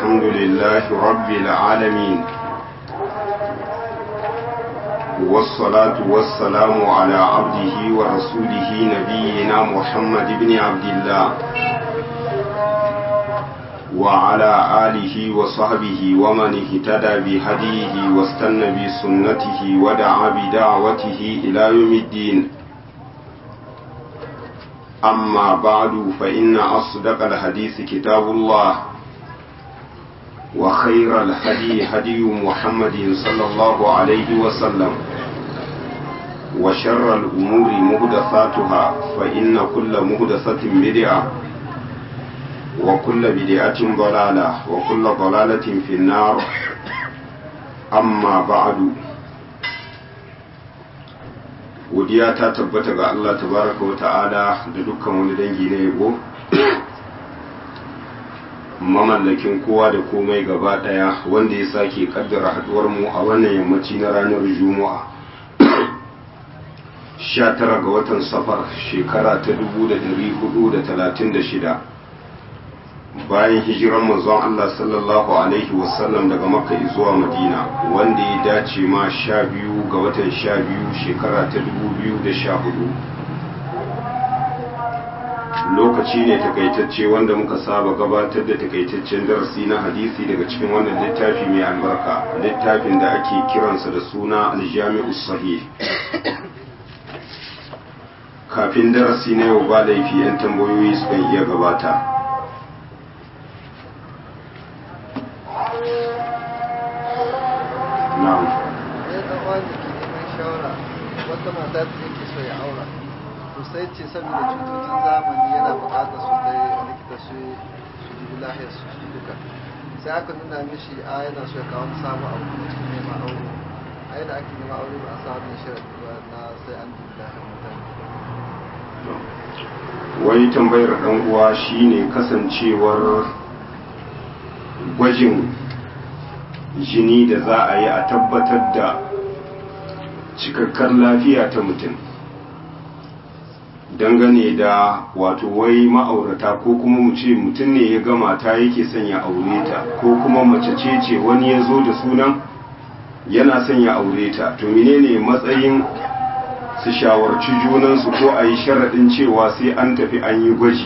الحمد لله رب العالمين والصلاة والسلام على عبده ورسوله نبينا محمد بن عبد الله وعلى آله وصحبه ومن اهتدى بهديه واستنى بسنته ودعا بدعوته إلى يوم الدين أما بعد فإن أصدق الحديث كتاب الله وخير الهدي هدي محمد صلى الله عليه وسلم وشر الأمور مهدثاتها فإن كل مهدثة بدعة وكل بدعة ضلالة وكل ضلالة في النار أما بعد godiya ta tabbata ga Allah tabaraka wa ta'ala da dukkan wani dangi na yabo mamallakin kowa da komai gaba daya wanda ya sake kaddara haduwar mu a wannan yammaci na ranar juma'a 19 ga watan safar shekara ta 1436 bayan hijiran manzon Allah sallallahu alaihi wasallam daga makka zuwa madina wanda ya dace ma sha biyu ga watan sha biyu shekara ta dubu biyu da sha hudu lokaci ne takaitacce wanda muka saba gabatar da takaitaccen darasi na hadisi daga cikin wannan littafi mai albarka littafin da ake kiransa da suna aljami'u sahih kafin darasi na yau ba laifi 'yan tambayoyi sukan iya gabata na'am ya dan wani ke neman shawara wata mata ta yake so ya aura to sai ce saboda cututun zamani yana bukatar su dai likita su su dubi lahiyar su shi duka sai aka nuna mishi a yana so ya kawo samu abu kuma cikin neman aure a yadda ake neman aure ba a sa wani shirin ba na sai an dubi lahiyar mutane wani tambayar dan uwa shine kasancewar gwajin jini da za a yi a tabbatar da cikakkar lafiya ta mutum dangane da wato wai ma'aurata ko kuma mu ce mutum ne ya gama ta yake son ya aure ta ko kuma mace ce ce wani ya zo da sunan yana son ya aure ta to menene matsayin su shawarci junansu ko a yi sharaɗin cewa sai an tafi an yi gwaji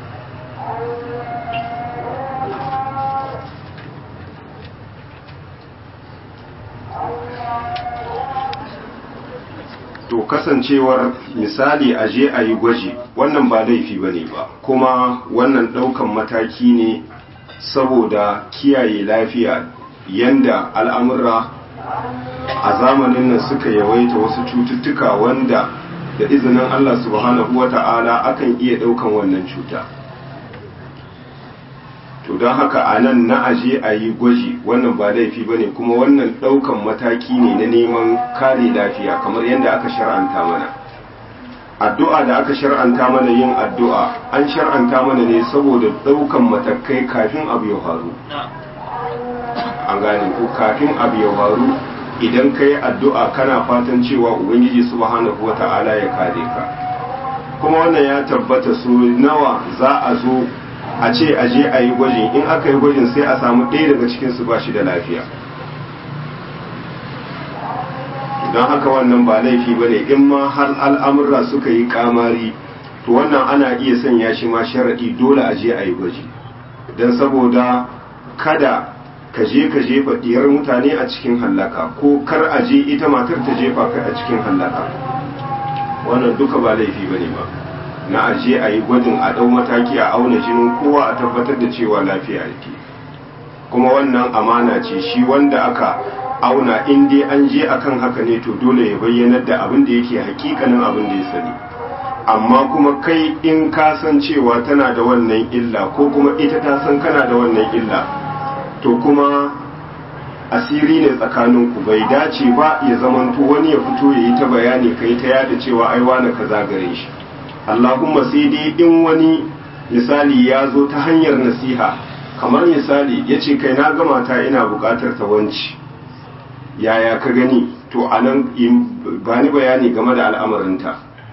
to kasancewar misali a je a yi gwaji wannan ba laifi ba ne ba kuma wannan ɗaukan mataki ne saboda kiyaye lafiya yanda al'amura a zamanin nan suka yawaita wasu cututtuka wanda da izinin Allah subhanahu wa ta'ala akan iya ɗaukan wannan cuta to don haka a nan na aje a yi gwaji wannan ba laifi ba ne kuma wannan ɗaukan mataki ne na neman kare lafiya kamar yadda aka shar'anta mana addu'a da aka shar'anta mana yin addu'a an shar'anta mana ne saboda ɗaukan matakai kafin abu ya faru an gane ko kafin abu ya faru idan ka yi addu'a kana fatan cewa ubangiji subhanahu wa ta'ala ya kare ka kuma wannan ya tabbata su nawa za a zo a ce a je a yi gwajin in aka yi gwajin sai a samu ɗaya daga cikinsu ba shi da lafiya don haka wannan ba laifi ba ne in ma har al'amurra suka yi kamari to wannan ana iya sanya shi ma sharaɗi dole a je a yi gwaji don saboda kada ka je ka jefa diyar mutane a cikin hallaka ko kar a je ita matar ta jefa kai a cikin hallaka wannan duka ba laifi bane ba na a je a yi gwajin a ɗau mataki a auna jinin kowa a tabbatar da cewa lafiya yake kuma wannan amana ce shi wanda aka auna in dai an je akan haka ne to dole ya bayyanar da abin da yake hakikanin abin da ya sani amma kuma kai in ka san cewa tana da wannan illa ko kuma ita ta san kana da wannan illa to kuma asiri ne tsakaninku bai dace ba ya zamanto wani ya fito ya yi ta bayani kai ta yada cewa ai wani kaza gare shi Allahumma sai dai in wani misali ya zo ta hanyar nasiha kamar misali ya ce kai na gama ta ina bukatar ta wanci yaya ka gani to anan ba ni bayani game da al'amarinta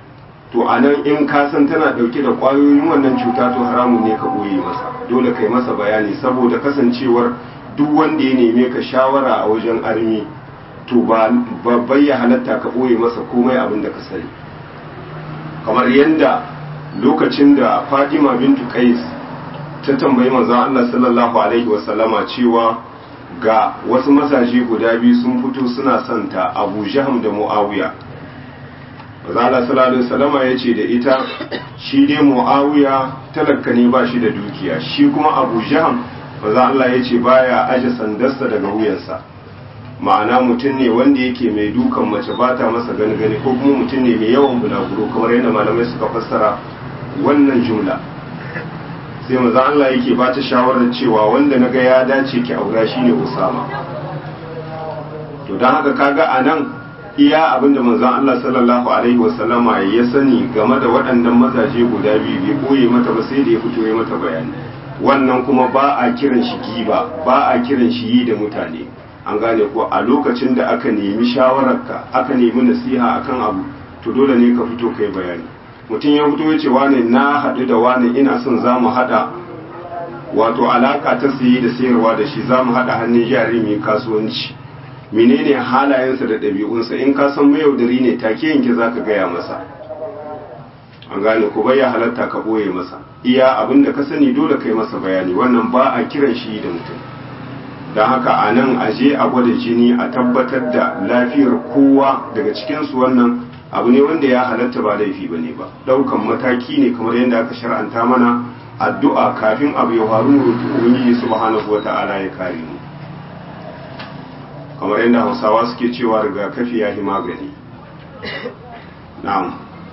to a nan in ka san tana ɗauke da ƙwayoyin wannan cuta to haramun ne ka ɓoye masa dole kai masa bayani saboda kasancewar duk wanda ya neme ka shawara a wajen armi to ba bai ya halatta ka ɓoye masa komai abin da ka sani kamar yadda lokacin da Fatima bintu Qais ta tambayi manzon Allah sallallahu alaihi wasallama cewa ga wasu mazaje guda biyu sun fito suna santa Abu Jahm da Muawiya manzon Allah sallallahu alaihi wasallama yace da ita shi dai Muawiya talakka ne ba shi da dukiya shi kuma Abu Jahm manzon Allah yace baya aje sandarsa daga wuyansa ma'ana mutum ne wanda yake mai dukan mace ba ta masa gani gani ko kuma mutum ne mai yawan bulaguro kamar yadda malamai suka fassara wannan jumla sai maza Allah yake ba ta shawarar cewa wanda na ga ya dace ki aura shine Usama to don haka kaga a nan iya abinda manzon Allah sallallahu alaihi wasallama ya sani game da waɗannan mazaje guda biyu bai koye mata ba sai da ya fito ya mata bayani wannan kuma ba a kiran shi giba ba a kiran shi yi da mutane an gane ko a lokacin da aka nemi shawararka aka nemi nasiha akan abu to dole ne ka fito kai bayani mutum ya fito ya ce wane na haɗu da wane ina son za mu haɗa wato alaka ta sayi da sayarwa da shi za mu haɗa hannun jari mai kasuwanci menene halayensa da ɗabi'unsa in ka san mayaudari ne take yanke za ka gaya masa an gane ko bai ya halatta ka ɓoye masa iya abin da ka sani dole kai masa bayani wannan ba a kiran shi da mutum don haka a nan aje a gwada jini a tabbatar da lafiyar kowa daga cikinsu wannan abu ne wanda ya halatta ba laifi ba ne ba ɗaukan mataki ne kamar yadda aka shar'anta mana addu'a kafin abu ya faru mu roƙi ubangiji subhanahu wata'ala ya kare mu kamar yadda hausawa suke cewa rigakafi ya yi magani na'am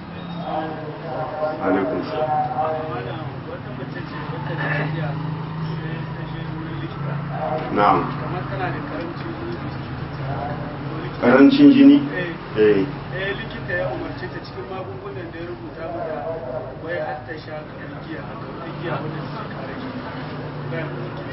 alaikum na'am karancin jini eh likita ya umarce ta cikin magungunan da ya rubuta mata wai har ta sha kamar giya haka wata giya wadda ta kare shi bayan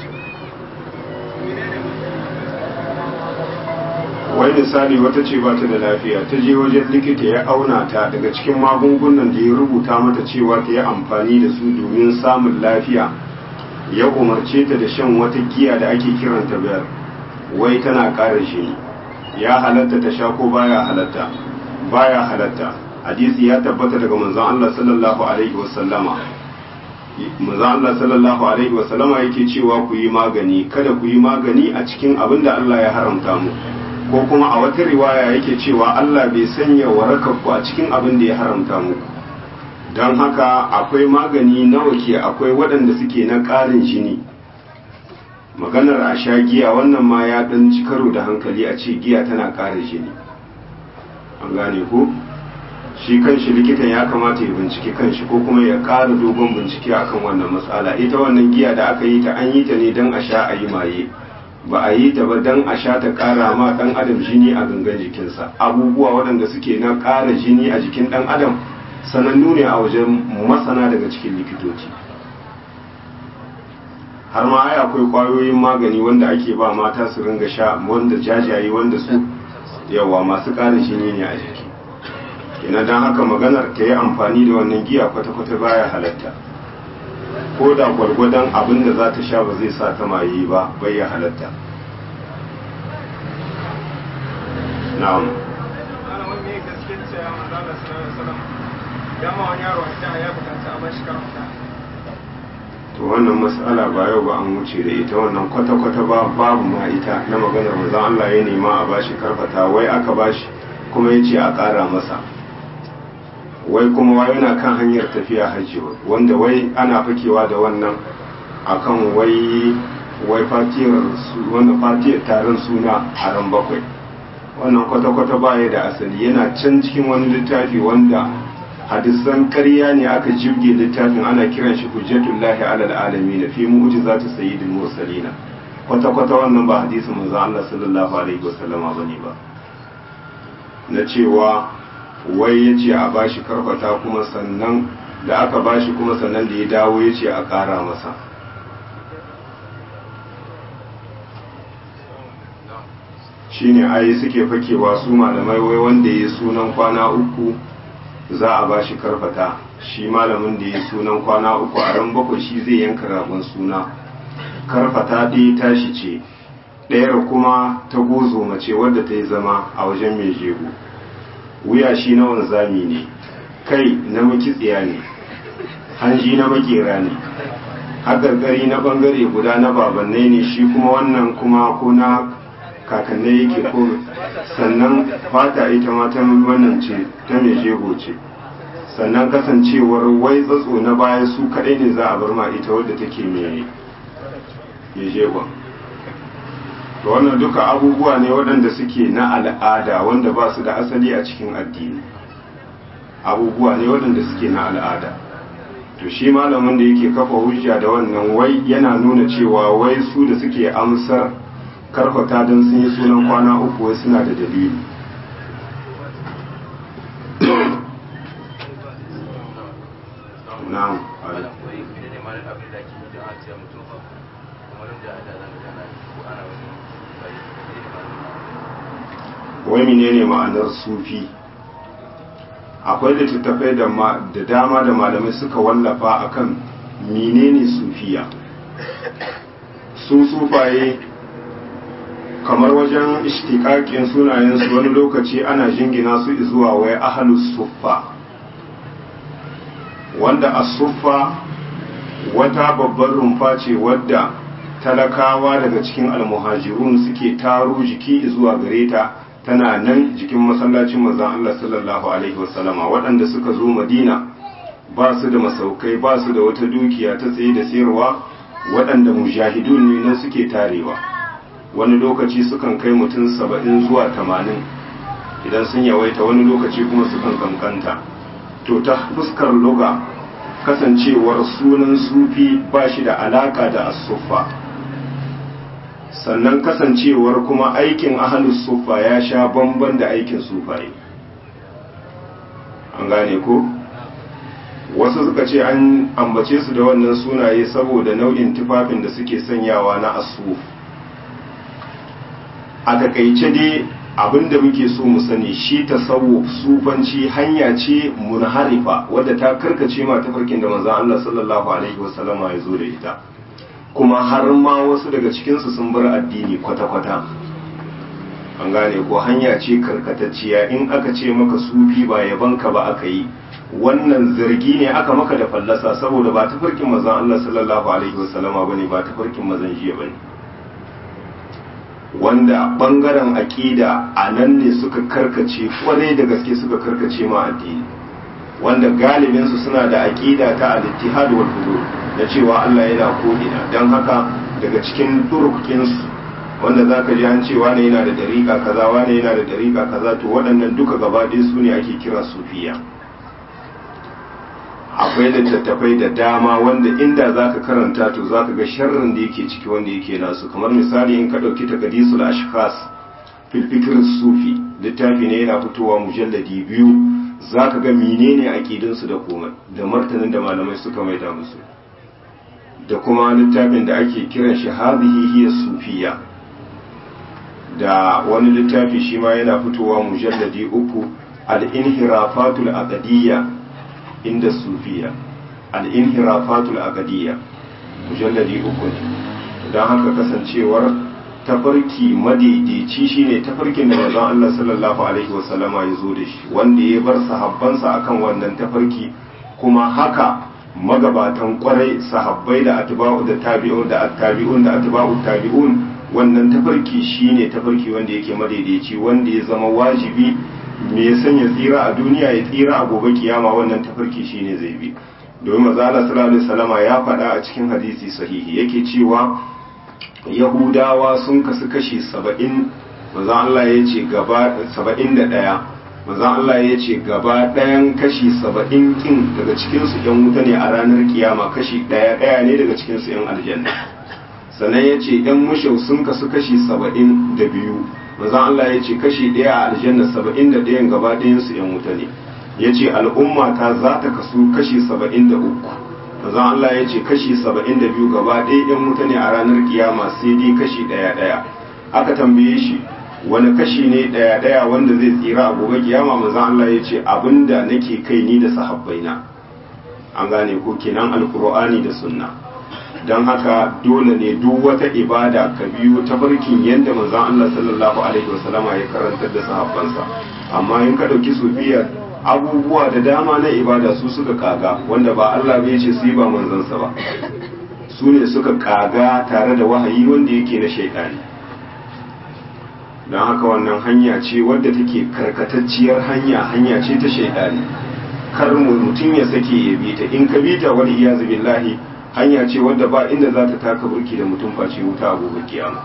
wai misali wata ce ba ta da lafiya ta je wajen likita ya auna ta daga cikin magungunan da ya rubuta mata cewa ta yi amfani da su domin samun lafiya ya umarce ta da shan wata giya da ake kiranta biyar wai tana ƙara jini ya halatta ta sha ko baya halatta baya halatta hadisi ya tabbata daga manzon Allah sallallahu alaihi wasallama manzon Allah sallallahu alaihi wasallama yake cewa ku yi magani kada ku yi magani a cikin abin da Allah ya haramta mu ko kuma a wata riwaya yake cewa Allah bai sanya warakar ku a cikin abin da ya haramta muku don haka akwai magani nawa ke akwai waɗanda suke na ƙarin jini maganar a sha giya wannan ma ya ɗan ci karo da hankali a ce giya tana ƙara jini an gane ko shi kanshi likitan ya kamata ya bincike kanshi ko kuma ya ƙara dogon bincike akan wannan matsala ita wannan giya da aka yi ta an yi ta ne don a sha a yi maye ba a yi ta ba don a sha ta ƙara ma ɗan adam jini a gangan jikinsa abubuwa waɗanda suke na ƙara jini a jikin ɗan adam sanannu ne a wajen masana daga cikin likitoci har ma ai akwai kwayoyin magani wanda ake ba mata su ringa sha wanda jajaye wanda su yawa masu ƙara jini ne a jiki kenan don haka maganar ta yi amfani da wannan giya kwata-kwata baya halatta ko da gwargwadon abin da za ta sha ba zai sa ta maye ba bai ya halatta na'am ana wani ne gaske cewa manzo Allah sallallahu alaihi wasallam ya ma wani yaro a ya bukata a bashi karanta to wannan mas'ala ba yau ba an wuce da ita wannan kwata-kwata ba babu ma ita na maganar manzon Allah ya nema a bashi karfata wai aka bashi kuma ya ce a ƙara masa wai kuma wai yana kan hanyar tafiya hajji wanda wai ana fakewa da wannan akan wai wai fatiyar wannan fatiyar taron suna a ran bakwai wannan kwata-kwata baya da asali yana can cikin wani littafi wanda hadisan ƙarya ne aka jibge littafin ana kiran shi hujjatullahi alal alamin fi mu'jizati sayyidil mursalina kwata-kwata wannan ba hadisin manzo Allah sallallahu alaihi wasallama bane ba na cewa wai ya ce a bashi karfata kuma sannan da aka bashi kuma sannan da ya dawo ya ce a ƙara masa shine ai suke fakewa su malamai wai wanda ya sunan kwana uku za a ba shi karfata shi malamin da ya sunan kwana uku a ran bakwai shi zai yanka ragon suna karfata ɗaya tashi ce ɗayar kuma ta gozo mace wadda ta yi zama a wajen mai jego wuya shi na wanzami ne kai na makitsiya ne hanji na makera ne haƙarƙari na ɓangare guda na babannai ne shi kuma wannan kuma ko na kakannai yake ko sannan fata ita ma ta wannan ce ta mai jego ce sannan kasancewar wai tsatso na baya su kaɗai ne za a bar ma ita wadda take mai jegon to wannan duka abubuwa ne waɗanda suke na al'ada wanda ba su da asali a cikin addini abubuwa ne waɗanda suke na al'ada to shi malamin da yake kafa hujja da wannan wai yana nuna cewa wai su da suke amsar karfata don sun yi sunan kwana uku wai suna da dalili na'am wai menene ma'anar sufi akwai littattafai da dama da malamai suka wallafa akan menene sufiya su sufaye kamar wajen ishtikakin sunayensu wani lokaci ana jingina su zuwa wai ahalus suffa wanda a suffa wata babbar rumfa ce wadda talakawa daga cikin almuhajirun suke taro jiki zuwa gare ta tana nan jikin masallacin manzon Allah sallallahu alaihi wasallama waɗanda suka zo Madina ba su da masaukai ba su da wata dukiya ta tsaye da sayarwa waɗanda mujahidun ne nan suke tarewa wani lokaci sukan kai mutum saba'in zuwa tamanin idan sun yawaita wani lokaci kuma sukan kankanta to ta fuskar loga kasancewar sunan sufi ba shi da alaka da asuffa sannan kasancewar kuma aikin ahalus sufa ya sha bamban da aikin sufaye an gane ko wasu suka ce an ambace su da wannan sunaye saboda nau'in tufafin da suke sanyawa na asuf a takaice dai abinda muke so mu sani shi tasawuf sufanci hanya ce munharifa wadda ta karkace ma tafarkin da manzon Allah sallallahu alaihi wasallama ya zo da ita kuma har ma wasu daga cikinsu sun bar addini kwata-kwata an gane ko hanya ce karkatacciya in aka ce maka sufi ba yabanka ba aka yi wannan zargi ne aka maka da fallasa saboda ba tafarkin manzon Allah sallallahu alaihi wasallama bane ba tafarkin mazan jiya bane wanda bangaren aƙida a nan ne suka karkace kwarai da gaske suka karkace ma addini wanda galibinsu suna da aƙida ta al-ittihad wal hulul da cewa Allah yana ko'ina don haka daga cikin turukinsu wanda za ka ji an ce wane yana da dariƙa kaza wane yana da dariƙa kaza to waɗannan duka gaba ɗaya su ne ake kira sufiya akwai littattafai da dama wanda inda za ka karanta to za ka ga sharrin da yake ciki wanda yake nasu kamar misali in ka ɗauki takadisul ashkhas fil fikr sufi littafi ne yana fitowa mujalladi biyu za ka ga menene aƙidinsu da komai da martanin da malamai suka maida musu da kuma littafin da ake kiran shi hadhihi hiya sufiya da wani littafi shi ma yana fitowa mujalladi uku al-inhirafatul aqdiyya inda sufiya al-inhirafatul aqdiyya mujalladi uku ne don haka kasancewar tafarki madaidaici shine tafarkin da manzon Allah sallallahu alaihi wasallama ya zo da shi wanda ya bar sahabbansa akan wannan tafarki kuma haka magabatan kwarai sahabbai da atba'u da tabi'un da attabi'un da atba'u tabi'un wannan tafarki shine tafarki wanda yake madaidaici wanda ya zama wajibi me ya sanya tsira a duniya ya tsira a gobe kiyama wannan tafarki shine zai bi domin manzo Allah sallallahu alaihi wasallama ya faɗa a cikin hadisi sahihi yake cewa yahudawa sun kasu kashi 70 manzo Allah ya ce gaba 71 manzon Allah ya ce gaba ɗayan kashi saba'in kin daga cikinsu ‘yan wuta ne a ranar kiyama kashi ɗaya ɗaya ne daga cikinsu ‘yan aljanna sannan ya ce ‘yan mushau sun kasu kashi saba'in da biyu manzon Allah ya ce kashi ɗaya a aljanna saba'in da ɗayan gaba ɗayansu ‘yan wuta ne ya ce al'umma ta za ta kasu kashi saba'in da uku manzon Allah ya ce kashi saba'in da biyu gaba ɗaya ‘yan wuta ne a ranar kiyama sai dai kashi ɗaya ɗaya aka tambaye shi wani kashi ne daya daya wanda zai tsira a gobe kiyama manzon Allah ya ce abinda nake kai ni da sahabbaina an gane ko kenan alkur'ani da sunna don haka dole ne duk wata ibada ka biyo ta farkin yadda manzon Allah sallallahu alaihi wasallama ya karantar da sahabbansa amma in ka dauki sufiya abubuwa da dama na ibada su suka kaga wanda ba Allah bai ce su yi ba manzansa ba su ne suka kaga tare da wahayi wanda yake na shaidani don haka wannan hanya ce wadda take karkatacciyar hanya hanya ce ta shaidani kar mutum ya sake ya bi ta in ka bi ta wani iyazu billahi hanya ce wadda ba inda za ta taka burki da mutum face wuta a gobe kiyama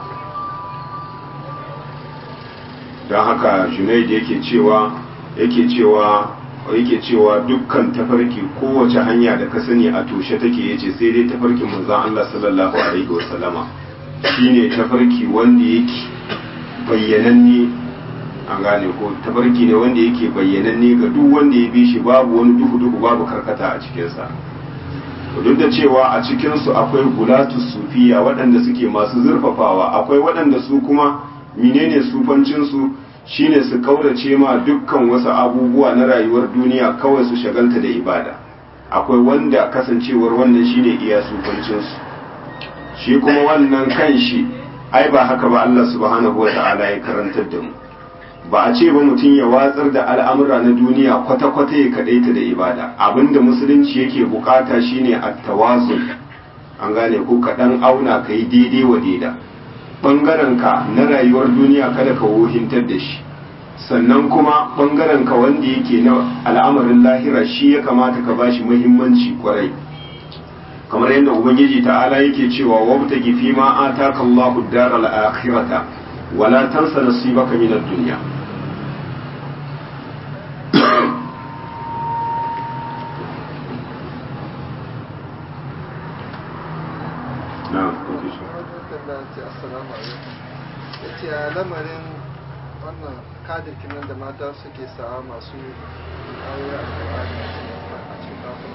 don haka junaid yake cewa yake cewa yake cewa dukkan tafarki kowace hanya da ka sani a toshe take yace sai dai tafarkin manzon Allah sallallahu alaihi wasallama shine tafarki wanda yake bayyananne an gane ko tafarki ne wanda yake bayyananne ga duk wanda ya bi shi babu wani duhu duhu babu karkata a cikinsa duk da cewa a cikinsu akwai gulatu sufiya waɗanda suke masu zurfafawa akwai waɗanda su kuma menene sufancinsu shine su kaurace ma dukkan wasu abubuwa na rayuwar duniya kawai su shagalta da ibada akwai wanda kasancewar wannan shine iya sufancinsu shi kuma wannan kan shi ai ba haka ba Allah subhanahu wa ta'ala ya karantar da mu ba a ce ba mutum ya watsar da al'amura na duniya kwata-kwata ya kadaita da ibada abinda musulunci yake bukata shine at-tawazun an gane ko kaɗan auna ka yi daidai wa daida ɓangaren ka na rayuwar duniya kada ka wohintar da shi sannan kuma ɓangaren ka wanda yake na al'amarin lahira shi ya kamata ka bashi muhimmanci kwarai kamar yadda ubangiji ta'ala yake cewa wabtagi fi ma ataka Allahu ad-daral akhirata wala tansa nasibaka min ad-dunya ya ce a lamarin wannan kadir kinan da mata suke sawa masu aure a cikin kafin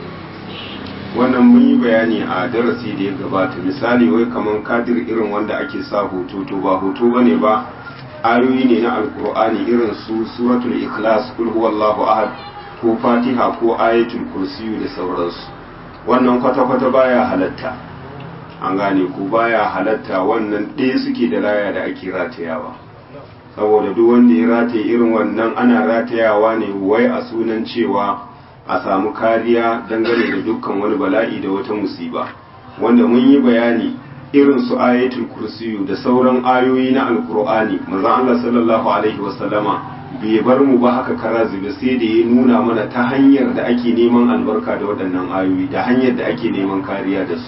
wannan mun yi bayani a darasi da ya gabata misali wai kamar kadir irin wanda ake sa hoto to ba hoto bane ba ayoyi ne na alkur'ani irin su suratul ikhlas kul huwallahu ahad ko fatiha ko ayatul kursiyu da sauransu wannan kwata-kwata baya halatta an gane ko baya halatta wannan ɗaya suke da laya da ake ratayawa saboda duk wanda ya rataye irin wannan ana ratayawa ne wai a sunan cewa a samu kariya dangane da dukkan wani bala'i da wata musiba wanda mun yi bayani irin su ayatul kursiyu da sauran ayoyi na alkur'ani manzo Allah sallallahu alaihi wasallama bai bar mu ba haka kara zube sai da ya nuna mana ta hanyar da ake neman albarka da waɗannan ayoyi da hanyar da ake neman kariya da su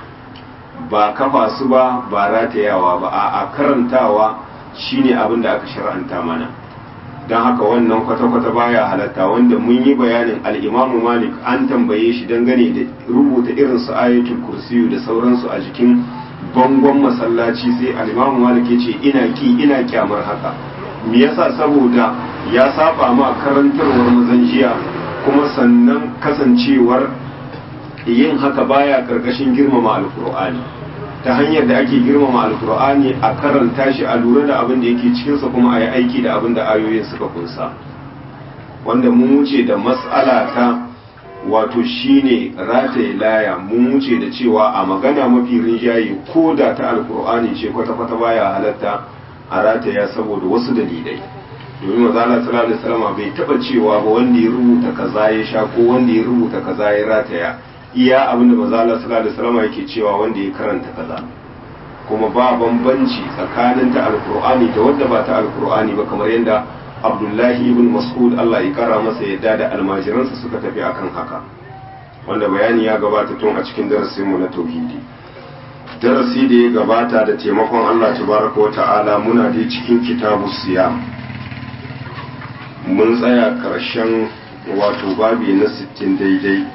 ba kafa su ba ba ratayawa ba a karantawa shine abin da aka shar'anta mana don haka wannan kwata-kwata baya halatta wanda mun yi bayanin al'imamu malik an tambaye shi dangane da rubuta irin su ayatul kursiyu da sauransu a jikin bangon masallaci sai al'imamu malik ya ce ina ki ina kyamar haka me yasa saboda ya saba ma karantarwar mazan jiya kuma sannan kasancewar yin haka baya karkashin girmama alkur'ani ta hanyar da ake girmama alkur'ani a karanta shi a lura da abin da yake cikinsa kuma a yi aiki da abin da ayoyin suka kunsa wanda mun wuce da mas'ala ta wato shine rataye laya mun wuce da cewa a magana mafi rinjaye ko da ta alkur'ani ce kwata-kwata baya halatta a rataya saboda wasu dalilai domin mazala sallallahu alaihi wasallam bai taba cewa ba wanda ya rubuta kaza ya sha ko wanda ya rubuta kaza ya rataya iya abin da manzo Allah sallallahu alaihi wasallam yake cewa wanda ya karanta kaza kuma ba bambanci tsakanin ta alqur'ani da wanda ba ta alqur'ani ba kamar yadda Abdullahi ibn Mas'ud Allah ya kara masa yadda da almajiransa suka tafi akan haka wanda bayani ya gabata tun a cikin darasin mu na tauhidi darasi da ya gabata da taimakon Allah tabaraka wa ta'ala muna da cikin kitabu siyam mun tsaya karshen wato babi na 60 daidai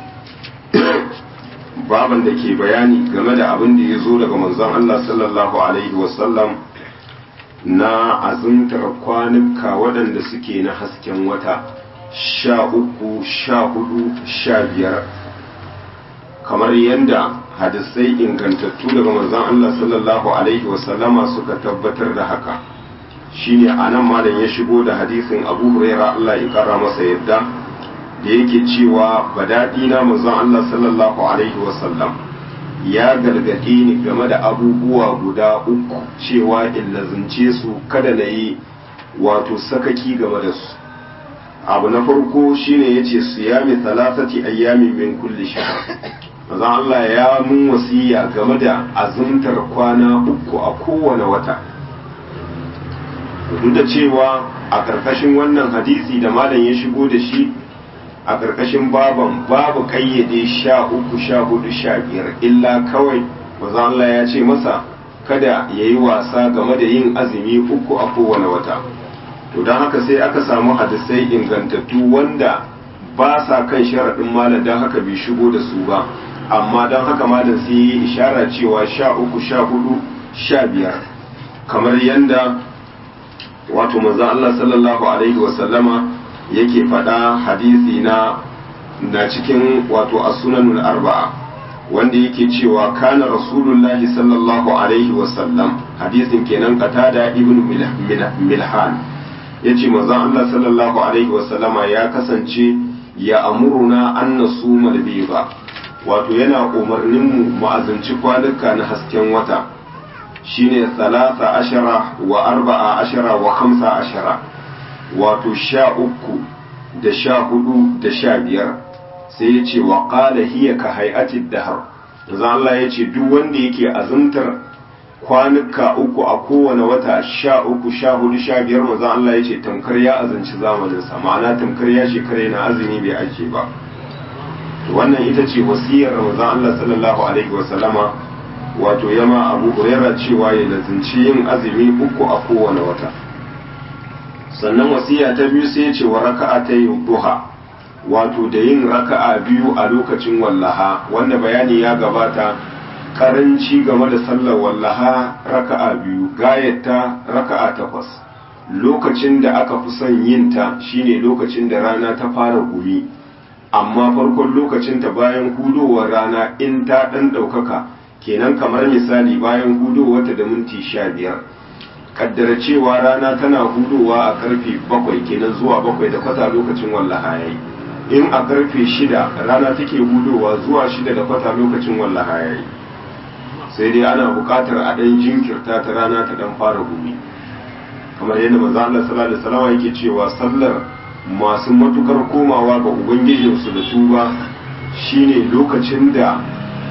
baban da ke bayani game da abin da ya zo daga manzon Allah sallallahu Alaihi wasallam na azumtar kwanuka waɗanda suke na hasken wata sha uku sha hudu sha biyar kamar yadda hadisai ingantattu daga manzon Allah sallallahu Alaihi wasallama suka tabbatar da haka shine anan malam ya shigo da hadisin Abu Huraira Allah ya kara masa yadda da yake cewa badadi na manzon Allah sallallahu alaihi wasallam ya gargaɗe ni game da abubuwa guda uku cewa in lazunce su kada na yi wato sakaki game da su abu na farko shine yace siyami thalathati ayyamin min kulli shahr manzon Allah ya mun wasiya game da azumtar kwana uku a kowane wata duk da cewa a ƙarƙashin wannan hadisi da malam ya shigo da shi a ƙarƙashin baban babu ƙayyade sha uku sha hudu sha biyar illa kawai maza Allah ya ce masa kada ya yi wasa game da yin azumi uku a kowane wata to don haka sai aka samu hadisai ingantattu wanda ba sa kan sharaɗin malam don haka bai shigo da su ba amma don haka malam sai yi ishara cewa sha uku sha hudu sha biyar kamar yanda wato manzo Allah sallallahu alaihi wasallama yake faɗa hadisi na na cikin wato as-sunanul arba'a wanda yake cewa kana rasulullahi sallallahu alaihi wasallam hadisin kenan qatada ibn milhan yace manzo Allah sallallahu alaihi wasallama ya kasance ya amuruna an nasuma al-biba wato yana umarnin mu ma'azanci kwanuka na hasken wata shine salasa ashara wa arba'a ashara wa khamsa ashara wato sha uku da sha hudu da sha biyar sai ya ce wa qala hiya ka hay'atid dahr yanzu Allah ya ce duk wanda yake azumtar kwanuka uku a kowane wata sha uku sha hudu sha biyar manzo Allah ya ce tamkar ya azanci zamanin sa ma'ana tamkar ya shekara na azumi bai ake ba wannan ita ce wasiyar manzo Allah sallallahu alaihi wa sallama wato yama abu huraira cewa ya lazimci yin azumi uku a kowane wata sannan wasiya ta biyu sai ya ce wa raka'a ta yi duha wato da yin raka'a biyu a lokacin wallaha wanda bayani ya gabata karanci game da sallar wallaha raka'a biyu gayata raka'a takwas lokacin da aka fi son yin ta shine lokacin da rana ta fara gumi amma farkon lokacin ta bayan hudowar rana in ta ɗan ɗaukaka kenan kamar misali bayan hudowarta da minti sha biyar kaddara cewa rana tana hudowa a karfe bakwai kenan zuwa bakwai da kwata lokacin wallaha yayi in a karfe shida rana take hudowa zuwa shida da kwata lokacin wallaha yayi sai dai ana buƙatar a ɗan jinkirta ta rana ta ɗan fara gumi kamar yadda manzo Allah sallallahu alaihi wasallam yake cewa sallar masu matukar komawa ga ubangijinsu da tuba shine lokacin da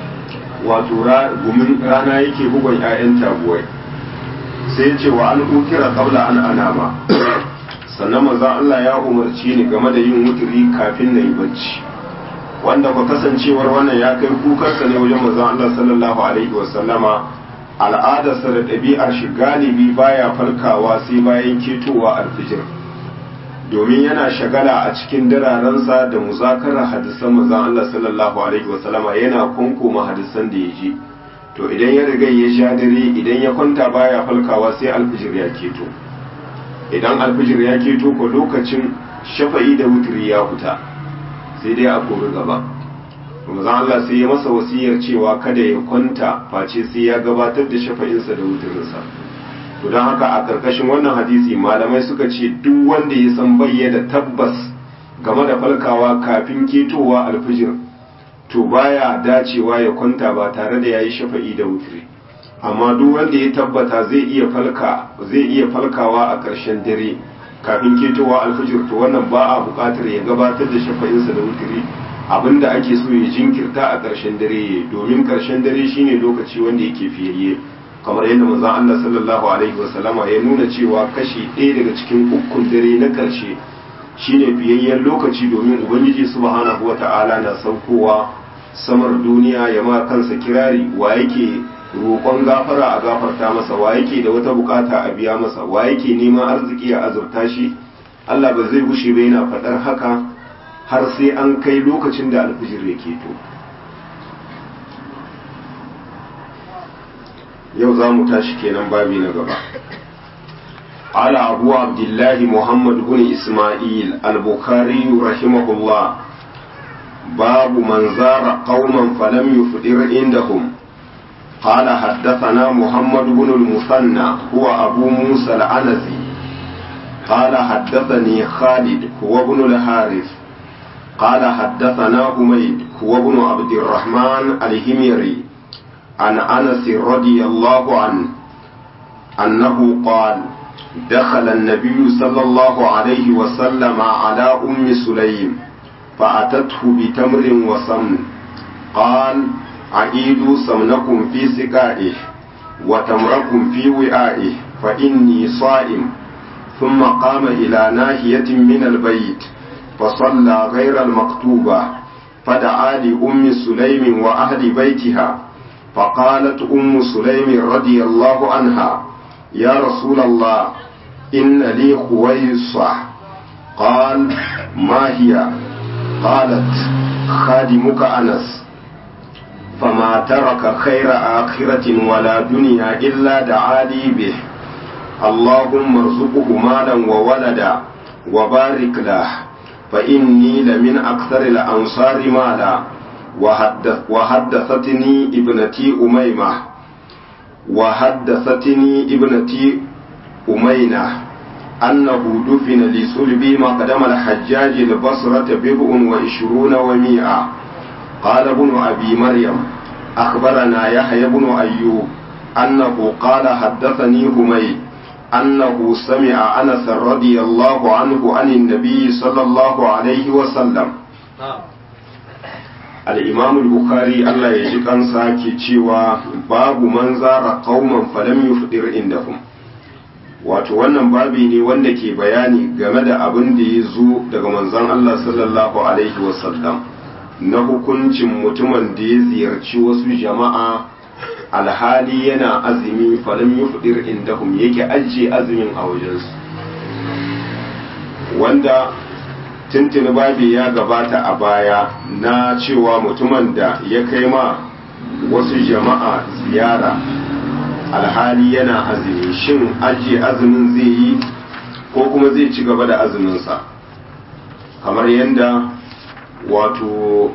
wato gumin rana yake bugon 'ya'yan taguwai sai ce wa an ukira kabla an anama sannan manzon Allah ya umarci ni game da yin wuturi kafin na yi bacci wanda ba kasancewar wannan ya kai kukarsa ne wajen manzon Allah sallallahu alaihi wa sallama al'adarsa da ɗabi'ar shi galibi baya falkawa sai bayan ketowa alfijir domin yana shagala a cikin dirarensa da muzakarar hadisan manzon Allah sallallahu alaihi wasallama yana kunkuma hadisan da ya ji to idan ya riga ya sha dare idan ya kwanta baya falkawa sai alfijir ya keto idan alfijir ya keto ko lokacin shafa'i da wutiri ya huta sai dai a kori gaba manzon Allah sai ya masa wasiyar cewa kada ya kwanta face sai ya gabatar da shafa'insa da wutirinsa to don haka a ƙarƙashin wannan hadisi malamai suka ce duk wanda ya san bayyana tabbas game da falkawa kafin ketowa alfijir to baya dacewa ya kwanta ba tare da yayi shafa'i da wutri amma duk wanda ya tabbata zai iya falka zai iya falkawa a ƙarshen dare kafin ketowa alfijir to wannan ba a buƙatar ya gabatar da shafa'insa da wutri abinda ake so ya jinkirta a ƙarshen dare domin ƙarshen dare shine lokaci wanda yake fiyayye kamar yadda manzon Allah sallallahu alaihi wasallama ya nuna cewa kashi ɗaya daga cikin ukun dare na ƙarshe shine fiyayyen lokaci domin ubangiji subhanahu wata'ala na saukowa samar duniya ya ma kansa kirari wa yake roƙon gafara a gafarta masa wa yake da wata bukata a biya masa wa yake neman arziki a azurta shi Allah ba zai gushe ba yana faɗar haka har sai an kai lokacin da alfijir ya keto yau za mu tashi kenan babi na gaba ala abu abdullahi muhammad bin isma'il al-bukhari rahimahullah babu man zara qauman falam yufdir indahum قال حدثنا محمد بن المثنى هو أبو موسى العنزي قال حدثني خالد هو ابن الحارث قال حدثنا حميد هو ابن عبد الرحمن الهميري عن انس رضي الله عنه انه قال دخل النبي صلى الله عليه وسلم على ام سليم فاتته بتمر وسمن قال عيدوا سمنكم في سقائه وتمركم في وعائه فاني صائم ثم قام الى ناحيه من البيت فصلى غير المكتوبة فدعا لأم سليم وأهل بيتها فقالت أم سليم رضي الله عنها يا رسول الله إن لي خويصة قال ما هي قالت خادمك أنس فما ترك خير آخرة ولا دنيا إلا دعا لي به اللهم ارزقه مالا وولدا وبارك له فإني لمن أكثر الأنصار مالا وحدث وحدثتني ابنتي أميمة وحدثتني ابنتي أمينة أنه دفن لسلبي مقدم الحجاج البصرة بضع وعشرون ومائة قال ابن أبي مريم أخبرنا يحيى بن أيوب أنه قال حدثني هميد أنه سمع أنس رضي الله عنه عن النبي صلى الله عليه وسلم الإمام البخاري الله يجيك أنسا كيشيوا باب من زار قوما فلم يفطر عندهم wato wannan babi ne wanda ke bayani game da abin da ya zo daga manzon Allah sallallahu alaihi wasallam na hukuncin mutumin da ya ziyarci wasu jama'a alhali yana azumi falam yufdir indahum yake ajiye azumin a wajensu wanda tuntuni babi ya gabata a baya na cewa mutumin da ya kai ma wasu jama'a ziyara alhali yana azumi shin ajiye azumin zai yi ko kuma zai ci gaba da azuminsa kamar yadda wato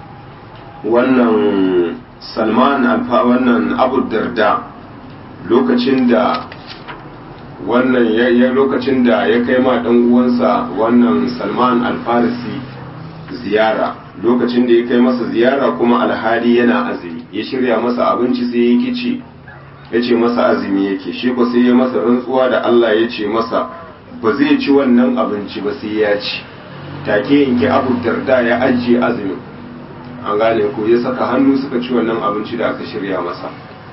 wannan salman alfa wannan abu darda lokacin da wannan ya lokacin da ya kai ma dan uwansa wannan salman alfarisi ziyara lokacin da ya kai masa ziyara kuma alhali yana azumi ya shirya masa abinci sai ya kici ya ce masa azumi yake shi ko sai ya masa rantsuwa da Allah ya ce masa ba zai ci wannan abinci ba sai ya ci take yanke abu darda ya ajiye azumin an gane ko ya saka hannu suka ci wannan abinci da aka shirya masa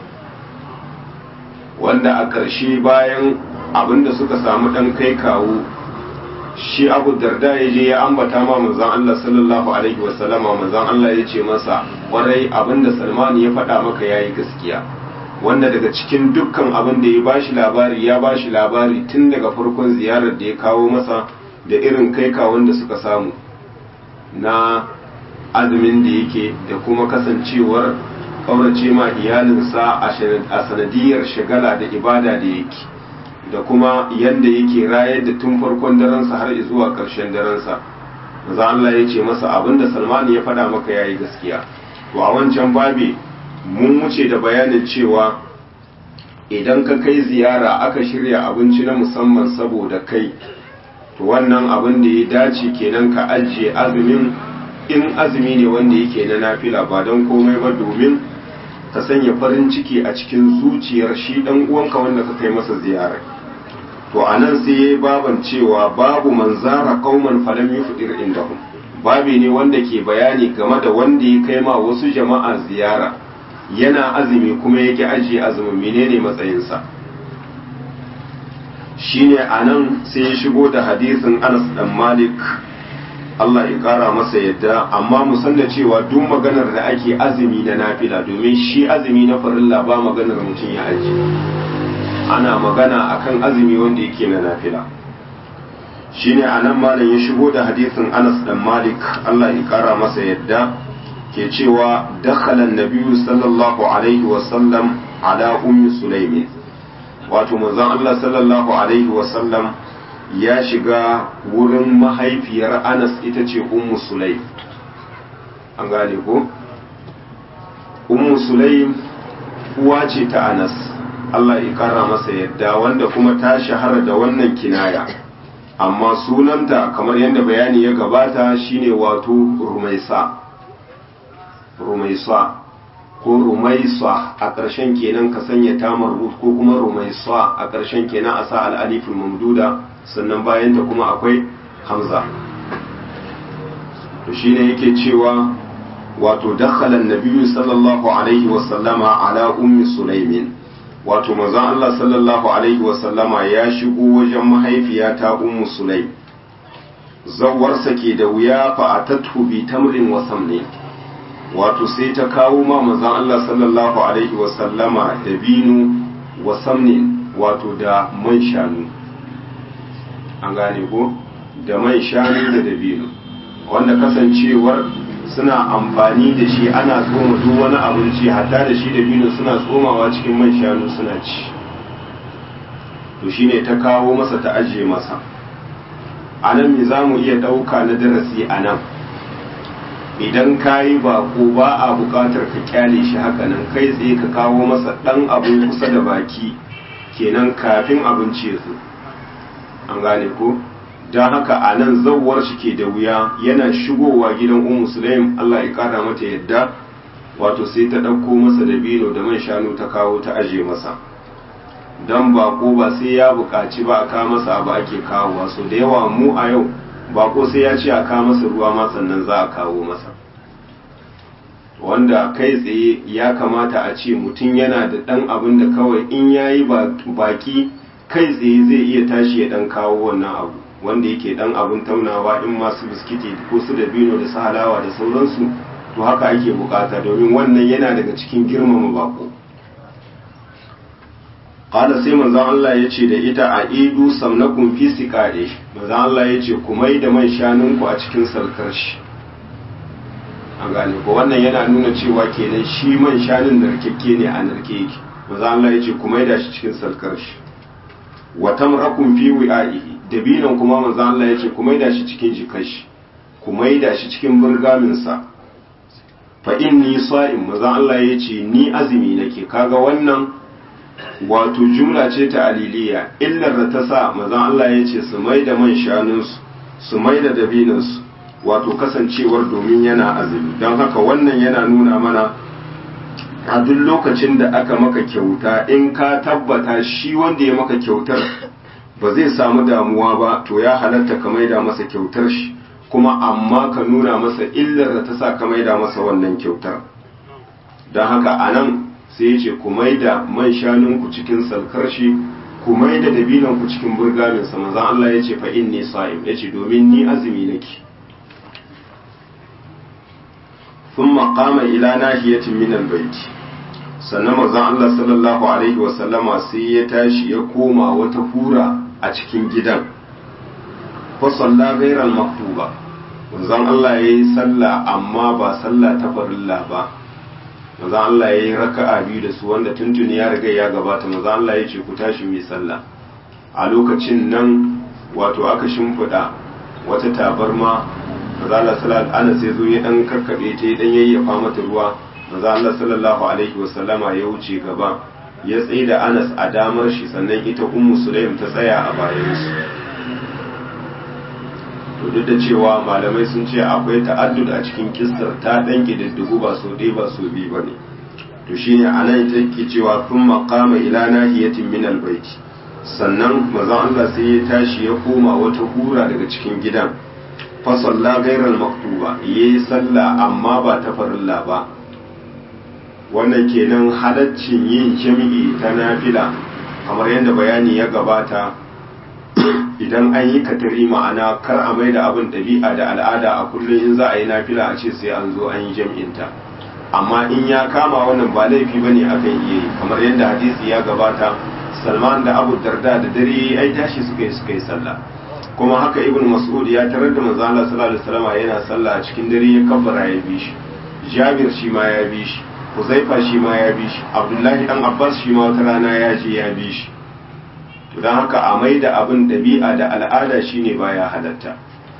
wanda a ƙarshe bayan abin da suka samu ɗan kai kawo shi abu darda ya je ya ambata ma manzon Allah sallallahu alaihi wasallama manzon Allah ya ce masa kwarai abin da Salman ya faɗa maka yayi gaskiya wanda daga cikin dukkan abin da ya bashi labari ya bashi labari tun daga farkon ziyarar da ya kawo masa da irin kai kawon da suka samu na azumin da yake da kuma kasancewar kaurace ma iyalinsa a sanadiyar shagala da ibada da yake da kuma yadda yake rayar da tun farkon daransa har zuwa ƙarshen daransa maza Allah ya ce masa abin da salmani ya faɗa maka ya yi gaskiya to a wancan babi mun wuce da bayanin cewa idan ka kai ziyara aka shirya abinci na musamman saboda kai to wannan abin da ya dace kenan ka ajiye azumin in azumi ne wanda yake na nafila ba don komai ba domin ka sanya farin ciki a cikin zuciyar shi dan uwanka wanda ka kai masa ziyara to anan sai yayi baban cewa babu manzara qauman falam yufdir indahum babi ne wanda ke bayani game da wanda ya kai ma wasu jama'a ziyara yana azumi kuma yake ajiye azumin menene matsayinsa shine anan sai ya shigo da hadisin Anas dan Malik Allah ya kara masa yadda amma mu san da cewa duk maganar da ake azumi na nafila domin shi azumi na farilla ba maganar mutum ya aji ana magana akan azumi wanda yake na nafila shine anan malam ya shigo da hadisin Anas dan Malik Allah ya kara masa yadda ke cewa dakhala an-nabiyyu sallallahu alaihi wa sallam ala ummi sulaimin wato manzon Allah sallallahu alaihi wa sallam ya shiga wurin mahaifiyar Anas ita ce Ummu Sulaim an gane ko Ummu Sulaim uwa ce ta Anas Allah ya kara masa yadda wanda kuma ta shahara da wannan kinaya amma sunanta kamar yadda bayani ya gabata shine wato rumaisa rumaisa ko rumaisa a ƙarshen kenan ka sanya tamar ko kuma rumaisa a ƙarshen kenan a sa al'alifin mamduda sannan bayan ta kuma akwai hamza to shine yake cewa wato dakhala an-nabiyyu sallallahu alaihi wa sallama ala ummi sulaimin wato manzon Allah sallallahu alaihi wa sallama ya shigo wajen mahaifiyata ummu sulaim zawarsa ke da wuya fa atatu bi tamrin wa samni wato sai ta kawo ma manzon Allah sallallahu alaihi wa sallama da binu wa samnin wato da man shanu an gane ko da man shanu da dabino wanda kasancewar suna amfani da shi ana tsoma duk wani abinci hatta da shi dabino suna tsomawa cikin man shanu suna ci to shine ta kawo masa ta ajiye masa a nan me za mu iya ɗauka na darasi a nan idan ka yi bako ba a buƙatar ka kyale shi haka nan kai tsaye ka kawo masa ɗan abin kusa da baki kenan kafin abinci ya zo an gane ko don haka a nan zawar shi ke da wuya yana shigowa gidan un musulun Allah ya kara mata yadda wato sai ta ɗauko masa da bino da man shanu ta kawo ta aje masa don bako ba sai ya buƙaci ba a kawo masa ba ake kawowa so da yawa mu a yau bako sai ya ce a kawo masa ruwa ma sannan za a kawo masa wanda kai tsaye ya kamata a ce mutum yana da ɗan abin da kawai in ya yi baki kai tsaye zai iya tashi ya ɗan kawo wannan abu wanda yake dan abin taunawa in masu biskiti ko su da bino da su halawa da sauransu to haka ake bukata domin wannan yana daga cikin girmama bako qala sai manzon Allah ya ce da ita a idu samnakum fi siqade manzon Allah ya ce ku mai da man shanunku a cikin sarkar shi an gane ko wannan yana nuna cewa kenan shi man shanun narkekke ne a narke yake manzon Allah ya ce ku mai da shi cikin sarkar shi wa tamrakum fi wi'aihi dabinan kuma manzo Allah ya ce ku maida shi cikin jikashi ku maida shi cikin burgaminsa fa inni sa'im manzo Allah ya ce ni azumi nake kaga wannan wato jumla ce ta aliliya illar da ta sa manzo Allah ya ce su maida man shanunsu su maida dabinansu wato kasancewar domin yana azumi don haka wannan yana nuna mana a duk lokacin da aka maka kyauta in ka tabbata shi wanda ya maka kyautar ba zai samu damuwa ba to ya halatta ka maida masa kyautar shi kuma amma ka nuna masa illar da ta sa ka maida masa wannan kyautar don haka a nan sai ya ce ku maida man shanunku cikin salkar shi ku maida dabinanku cikin burgaminsa manzan Allah ya ce fa inni sa'im ya ce domin ni azumi nake ثم قام إلى ناحية من البيت sannan manzon Allah sallallahu alaihi wasallama sai ya tashi ya koma wata hura a cikin gidan fa salla ghairal maktuba manzon Allah yayi sallah amma ba sallah ta farilla ba manzon Allah yayi raka'a biyu da su wanda tuntuni ya riga ya gabata manzon Allah ya ce ku tashi mu sallah a lokacin nan wato aka shimfiɗa wata tabarma manzon Allah sallallahu alaihi sai zo ya dan karkabe ta ya dan yayyafa mata ruwa manzo Allah sallallahu alaihi wasallama ya wuce gaba ya tsaye da Anas a damar shi sannan ita Ummu Sulaim ta tsaya a bayan su to duk da cewa malamai sun ce akwai ta'addud a cikin kissar ta dan kididdigu ba so dai ba so bi bane to shine anan take cewa thumma qama ila nahiyatin min albayt sannan manzo Allah sai ya tashi ya koma wata hura daga cikin gidan fa salla ghairal maktuba yayi sallah amma ba ta farilla ba wannan kenan halaccin yin jami'i ta nafila kamar yadda bayani ya gabata idan an yi katari ma'ana kar a mai da abin ɗabi'a da al'ada a kullum in za a yi nafila a ce sai an zo an yi jami'inta amma in ya kama wannan ba laifi bane akan iya yi kamar yadda hadisi ya gabata salman da abu darda da dare ai tashi suka yi suka yi sallah kuma haka ibn mas'ud ya tarar da manzo Allah sallallahu alaihi wasallam yana sallah a cikin dare ya kabbara ya bi shi jabir shi ma ya bi shi Huzaifa shi ma ya bi shi Abdullahi dan Abbas shi ma wata rana ya je ya bi shi to dan haka a mai da abin dabi'a da al'ada shine baya halatta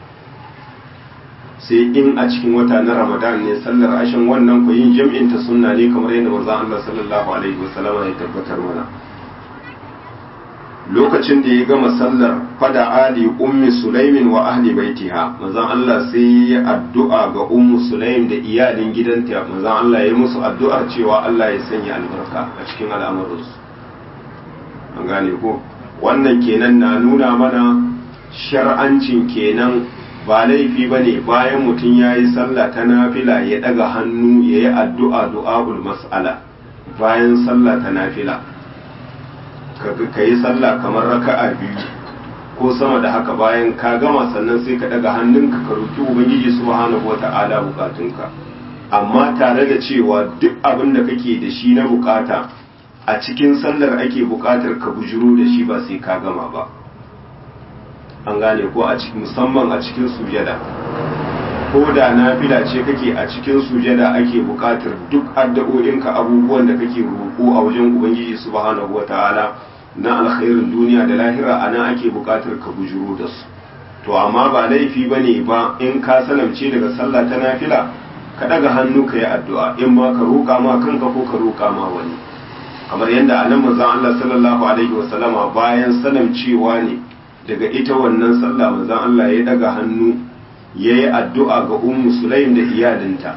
sai in a cikin wata na Ramadan ne sallar ashin wannan ku yin jam'in ta sunna ne kamar yadda manzon Allah sallallahu alaihi wasallam ya tabbatar mana lokacin da ya gama sallar fada ali ummi sulaimin wa ahli baitiha manzon Allah sai ya addu'a ga ummu sulaim da iyalin gidanta manzon Allah ya musu addu'ar cewa Allah ya sanya albarka a cikin al'amuransu an gane ko wannan kenan na nuna mana shar'ancin kenan ba laifi ba ne bayan mutum ya yi sallah ta nafila ya daga hannu ya yi addu'a du'a'ul mas'ala bayan sallah ta nafila ka yi sallah kamar raka'a biyu ko sama da haka bayan ka gama sannan sai ka daga hannunka ka roki ubangiji subhanahu wata'ala bukatunka amma tare da cewa duk abin da kake da shi na bukata a cikin sallar ake bukatar ka bujuro da shi ba sai ka gama ba an gane ko a cikin musamman a cikin sujada ko da nafila ce kake a cikin sujada ake bukatar duk addu'o'inka abubuwan da kake roƙo a wajen ubangiji subhanahu wata'ala na alkhairin duniya da lahira ana ake bukatar ka bujuro da su to amma ba laifi bane ba in ka salamce daga sallah ta nafila ka daga hannu ka yi addu'a in ma ka roƙa ma kanka ko ka roƙa ma wani kamar yadda anan manzon Allah sallallahu alaihi wasallama bayan salamcewa ne daga ita wannan sallah manzon Allah ya daga hannu yayi addu'a ga ummu sulaim da iyalinta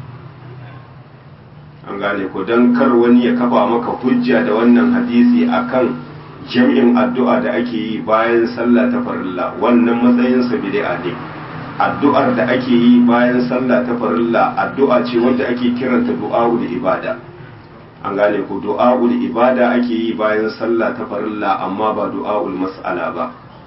an gane ko don kar wani ya kafa maka hujja da wannan hadisi akan jam'in addu'a da ake yi bayan sallah ta farilla wannan matsayin sa bid'a ne addu'ar da ake yi bayan sallah ta farilla addu'a ce wanda ake kiranta du'a'ul ibada an gane ko du'a'ul ibada ake yi bayan sallah ta farilla amma ba du'a'ul mas'ala ba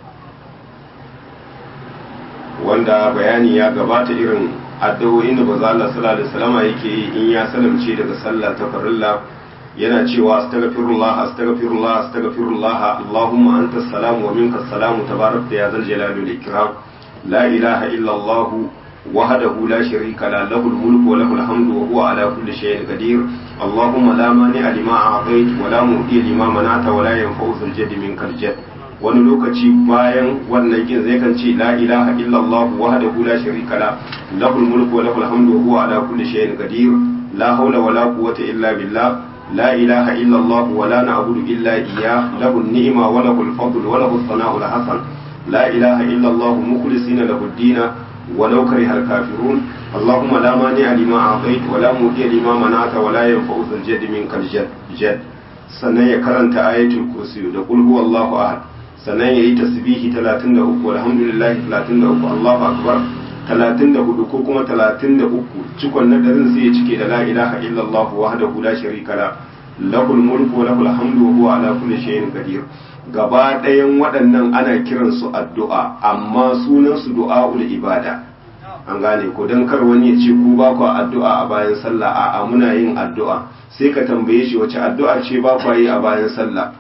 wanda bayani ya gabata irin addu'o'in da manzo Allah sallallahu alaihi wasallam yake yi in ya salamce daga sallah ta farilla yana cewa astaghfirullah astaghfirullah astaghfirullah allahumma anta salam wa minka salam tabarakta ya zal jalali wal ikram la ilaha illa allah wahdahu la sharika la lahu al mulku wa lahu al hamdu wa huwa ala kulli shay'in qadir allahumma la mani'a lima a'tayt wa la mu'ti lima mana'ta wa la yanfa'u dhal jaddi minkal jadd wani lokaci bayan wannan kin zai kan ce la ilaha illallah wahdahu la sharika la lahul mulku wa lahul hamdu wa huwa ala kulli shay'in qadir la hawla wa la quwwata illa billah la ilaha illallah wa la na'budu illa iyyah lahu an-ni'ma wa lahu al-fadl wa lahu as-sana'u al-hasan la ilaha illallah mukhlisina lahu ad-din wa law kariha al-kafirun اللهم لا مانع لما أعطيت ولا مؤتي لما منعت ولا ينفع ذا الجد منك الجد sannan ya karanta ayatul kursi da qul huwallahu ahad sannan ya yi tasbihi 33 alhamdulillah 33 Allahu akbar 34 ko kuma 33 cikon na darin sai ya cike da la ilaha illallah wahdahu la sharika la lahul mulku wa lahul hamdu wa huwa ala kulli shay'in qadir gaba ɗayan waɗannan ana kiran su addu'a amma sunan su du'aul ibada an gane ko dan kar wani ya ce ku ba ku addu'a a bayan sallah a'a muna yin addu'a sai ka tambaye shi wace addu'a ce ba ku yi a bayan sallah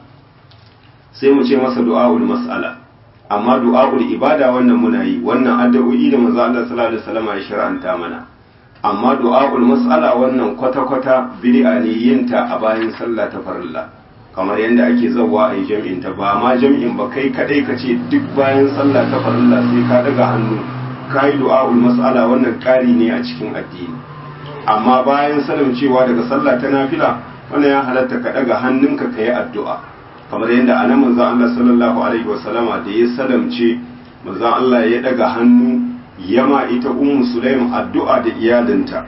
sai mu ce masa du'a'ul mas'ala amma du'a'ul ibada wannan muna yi wannan addu'o'i da manzo Allah sallallahu alaihi wasallam ya shar'anta mana amma du'a'ul mas'ala wannan kwata-kwata bid'a ne yin ta a bayan sallah ta farilla kamar yadda ake zawa a yi jam'in ta ba ma jam'in ba kai kadai ka ce duk bayan sallah ta farilla sai ka daga hannu ka yi du'a'ul mas'ala wannan ƙari ne a cikin addini amma bayan sanin cewa daga sallah ta nafila wannan ya halatta ka daga hannunka ka yi addu'a kamar yadda anan manzon Allah sallallahu alaihi wasallama da ya salamce manzon Allah ya daga hannu yama ita ummu sulaim addu'a da iyalinta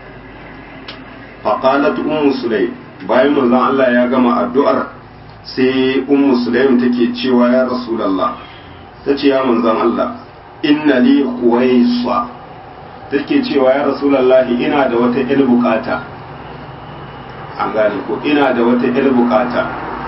faqalat ummu sulaim bayan manzon Allah ya gama addu'ar sai ummu sulaim take cewa ya rasulullah tace ya manzon Allah inna li khuwaisa take cewa ya rasulullah ina da wata il bukata an gane ko ina da wata il bukata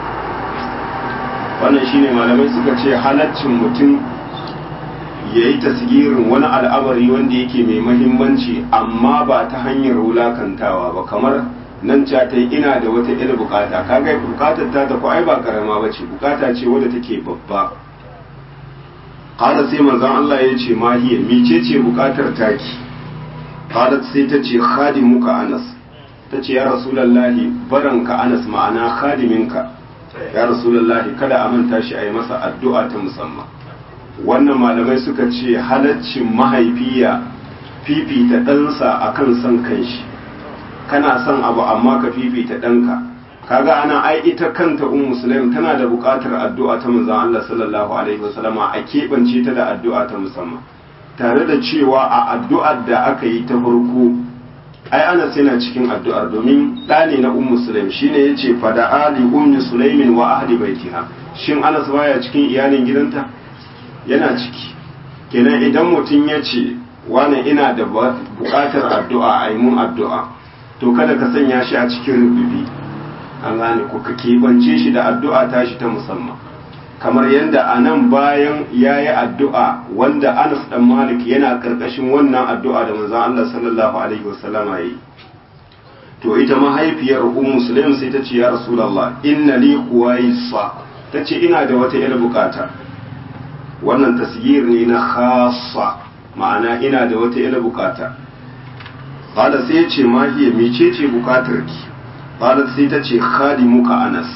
wannan shine malamai suka ce halaccin mutum ya yi tasgirin wani al'amari wanda yake mai mahimmanci amma ba ta hanyar wulakantawa ba kamar nan ca ta ina da wata ila bukata kaga bukatar ta tafi ai ba karama ba ce bukata ce wadda take babba qala sai manzon Allah ya ce ma hiya mice ce bukatar taki qalat sai ta ce khadimuka Anas ta ce ya rasulullahi baranka Anas ma'ana khadiminka ya rasulullahi kada a manta shi a yi masa addu'a ta musamman wannan malamai suka ce halaccin mahaifiya fifita ɗansa a kan son kanshi kana son abu amma ka fifita ɗanka kaga ana ai ita kanta ummu sulaim tana da buƙatar addu'a ta manzon Allah sallallahu alaihi wasallama a keɓance ta da addu'a ta musamman tare da cewa a addu'ar da aka yi ta farko ai Anas yana cikin addu'ar domin ɗa ne na ummu sulaim shine yace fada ali ummi sulaimin wa ahli baitiha shin Anas baya cikin iyalin gidanta yana ciki kenan idan mutum ya ce wani ina da buƙatar addu'a a yi mun addu'a to kada ka sanya shi a cikin rububi an gane ko ka keɓance shi da addu'a tashi ta musamman kamar yadda a nan bayan ya yi addu'a wanda anas dan malik yana ƙarƙashin wannan addu'a da manzon Allah sallallahu alaihi wasallama yi to ita mahaifiyar ummu muslim sai ta ce ya rasulullah inna li quwaisa ta ce ina da wata yar bukata wannan tasgir ne na khassa ma'ana ina da wata yar bukata qala sai ya ce ma hiya mecece bukatar ki qalat sai ta ce khadimuka anas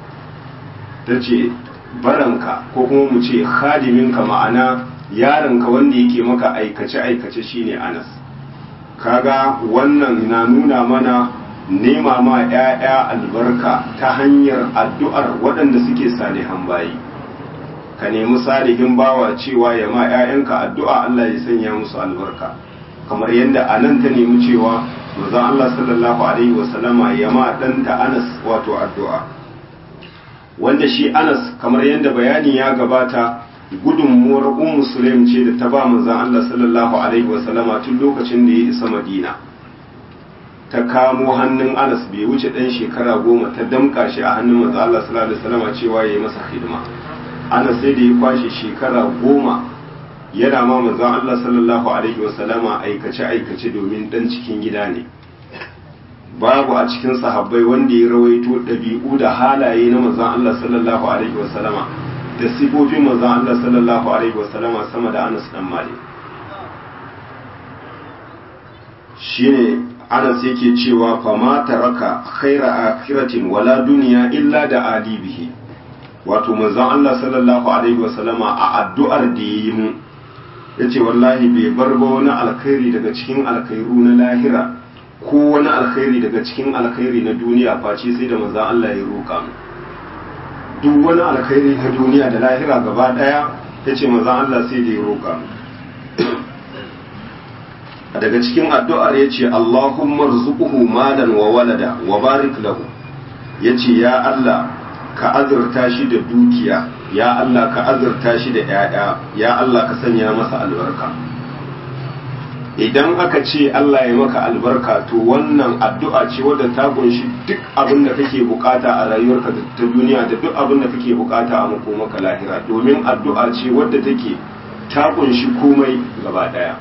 ta ce baranka ko kuma mu ce khadiminka ma'ana yaronka wanda yake maka aikace aikace shine anas kaga wannan na nuna mana nema ma 'ya'ya albarka ta hanyar addu'ar waɗanda suke salihan bayi ka nemi salihin bawa cewa ya ma 'ya'yanka addu'a Allah ya sanya musu albarka kamar yadda a nan ta nemi cewa manzon Allah sallallahu alaihi wasallama ya ma ɗanta Anas wato addu'a wanda shi Anas kamar yadda bayani ya gabata gudunmuwar Ummu Sulaim ce da ta ba manzon Allah sallallahu alaihi wasallama tun lokacin da ya isa Madina ta kamo hannun Anas bai wuce ɗan shekara goma ta damƙa shi a hannun manzon Allah sallallahu alaihi wasallama cewa ya yi masa hidima Anas sai da ya kwashe shekara goma yana ma manzon Allah sallallahu alaihi wasallama aikace aikace domin dan cikin gida ne babu a cikin sahabbai wanda ya rawaito ɗabi'u da halaye na manzon Allah sallallahu alaihi wasallama da sifofin manzon Allah sallallahu alaihi wasallama sama da Anas dan Malik shine Anas yake cewa fama taraka khaira akhiratin wala duniya illa da ali bihi wato manzon Allah sallallahu alaihi wasallama a addu'ar da yayi mu ya ce wallahi bai bar ba wani alkhairi daga cikin alkhairu na lahira ko wani alkhairi daga cikin alkhairi na duniya face sai da maza Allah ya roƙa mu duk wani alkhairi na duniya da lahira gaba ɗaya ya ce maza Allah sai da ya roƙa mu daga cikin addu'ar ya ce Allahumma rzuquhu malan wa walada wa barik lahu ya ce ya Allah ka azurta shi da dukiya ya Allah ka azurta shi da ‘ya'ya ya Allah ka sanya masa albarka idan aka ce Allah ya maka albarka to wannan addu'a ce wadda ta kunshi duk abin da kake bukata a rayuwarka ta duniya da duk abin da kake bukata a makomaka lahira domin addu'a ce wadda take ta kunshi komai gaba daya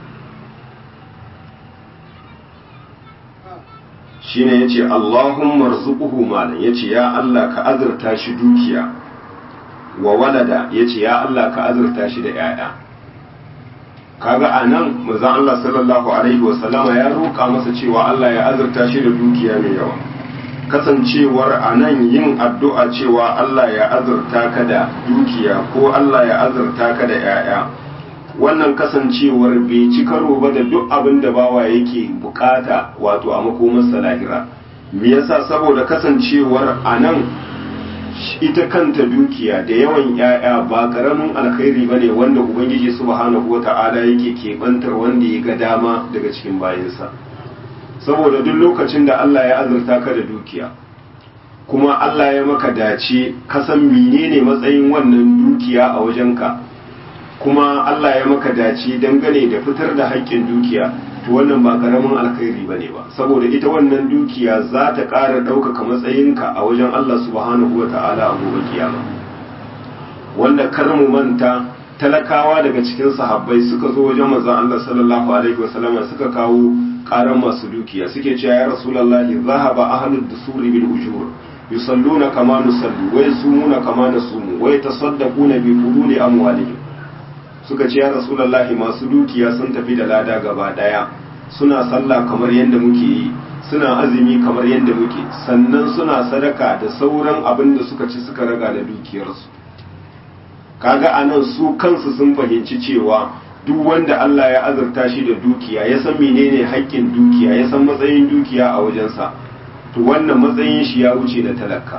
shine yace Allahumma rzuquhu malan yace ya Allah ka azurta shi dukiya wa walada yace ya Allah ka azurta shi da yaya kaga anan manzon Allah sallallahu alaihi wa sallama ya roƙa masa cewa Allah ya azurta shi da dukiya mai yawa kasancewar anan yin addu'a cewa Allah ya azurta ka da dukiya ko Allah ya azurta ka da yaya wannan kasancewar bai ci karo ba da duk abin da bawa yake bukata wato a makomarsa lahira me yasa saboda kasancewar anan ita kanta dukiya da yawan ‘ya'ya ba ƙaramin alkhairi ba ne wanda Ubangiji subhanahu wa ta'ala yake keɓantar wanda ya ga dama daga cikin bayansa saboda duk lokacin da Allah ya azurta ka da dukiya kuma Allah ya maka dace ka san menene matsayin wannan dukiya a wajenka kuma Allah ya maka dace dangane da fitar da haƙƙin dukiya to wannan ba karamin alkhairi ba ne ba saboda ita wannan dukiya za ta ƙara ɗaukaka matsayinka a wajen Allah subhanahu wa ta'ala a gobe kiyama wanda kar mu manta talakawa daga cikin sahabbai suka zo wajen manzon Allah sallallahu alaihi wa sallam suka kawo ƙaran masu dukiya suke cewa ya rasulullahi zahaba ahlud dusuri bil ujur yusalluna kama nusalli wa yasumuna kama nasumu wa yatasaddaquna bi fuduli amwalihim suka ce ya rasulullahi masu dukiya sun tafi da lada gaba daya suna sallah kamar yadda muke yi suna azumi kamar yadda muke sannan suna sadaka da sauran abin da suka ci suka raga da dukiyarsu kaga anan su kansu sun fahimci cewa duk wanda Allah ya azurta shi da dukiya ya san menene haƙƙin dukiya ya san matsayin dukiya a wajensa to wannan matsayin shi ya wuce da talaka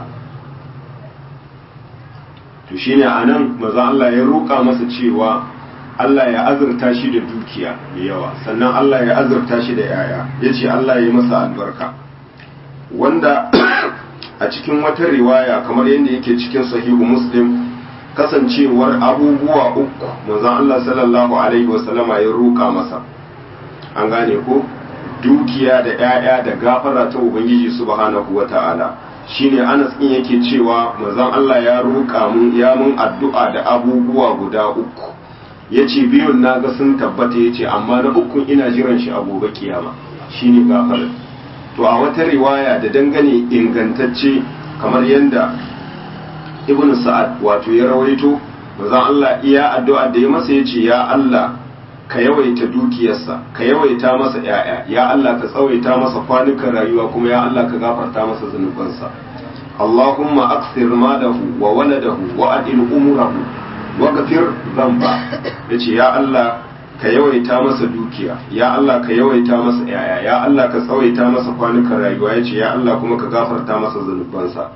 to shine anan maza Allah ya roƙa masa cewa Allah ya azurta shi da dukiya da yawa sannan Allah ya azurta shi da yaya yace Allah ya masa albarka wanda a cikin wata riwaya kamar yadda yake cikin sahihu muslim kasancewar abubuwa uku manzon Allah sallallahu alaihi wasallama ya roƙa masa an gane ko dukiya da ‘ya'ya da gafara ta Ubangiji subhanahu wa ta'ala shi ne Anas ɗin yake cewa manzon Allah ya roƙa mun ya mun addu'a da abubuwa guda uku ya ce biyun na ga sun tabbata ya ce amma na ukun ina jiran shi a gobe kiyama shi ne gafara to a wata riwaya da dangane ingantacce kamar yadda ibn sa'ad wato ya rawaito manzon Allah iya addu'a da ya masa ya ce ya Allah ka yawaita dukiyarsa ka yawaita masa ‘ya'ya ya Allah ka tsawaita masa kwanukan rayuwa kuma ya Allah ka gafarta masa zunubansa Allahumma aksir malahu wa waladahu wa adil umurahu wa gafir zamba yace ya Allah ka yawaita masa dukiya ya Allah ka yawaita masa ‘ya'ya ya Allah ka tsawaita masa kwanukan rayuwa yace ya Allah kuma ka gafarta masa zunubansa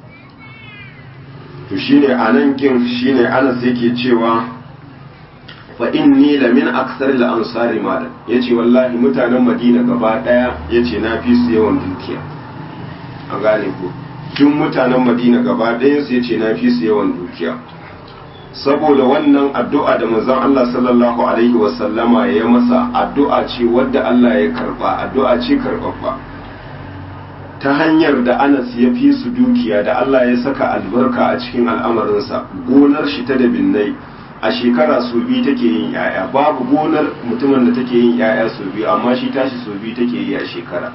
to shine anan kin shine Anas yake cewa fa inni la min aksar al ansari malan yace wallahi mutanen Madina gaba daya yace na fi su yawan dukiya an gane ko duk mutanen Madina gaba daya su yace na fi su yawan dukiya saboda wannan addu'a da manzon Allah sallallahu alaihi wa sallama ya masa addu'a ce wadda Allah ya karba addu'a ce karbabba ta hanyar da Anas ya fi su dukiya da Allah ya saka albarka a cikin al'amarinsa gonar shi ta da binnai a shekara su biyu take yin yaya babu gonar mutumin da take yin yaya su biyu amma shi tashi su biyu take yi a shekara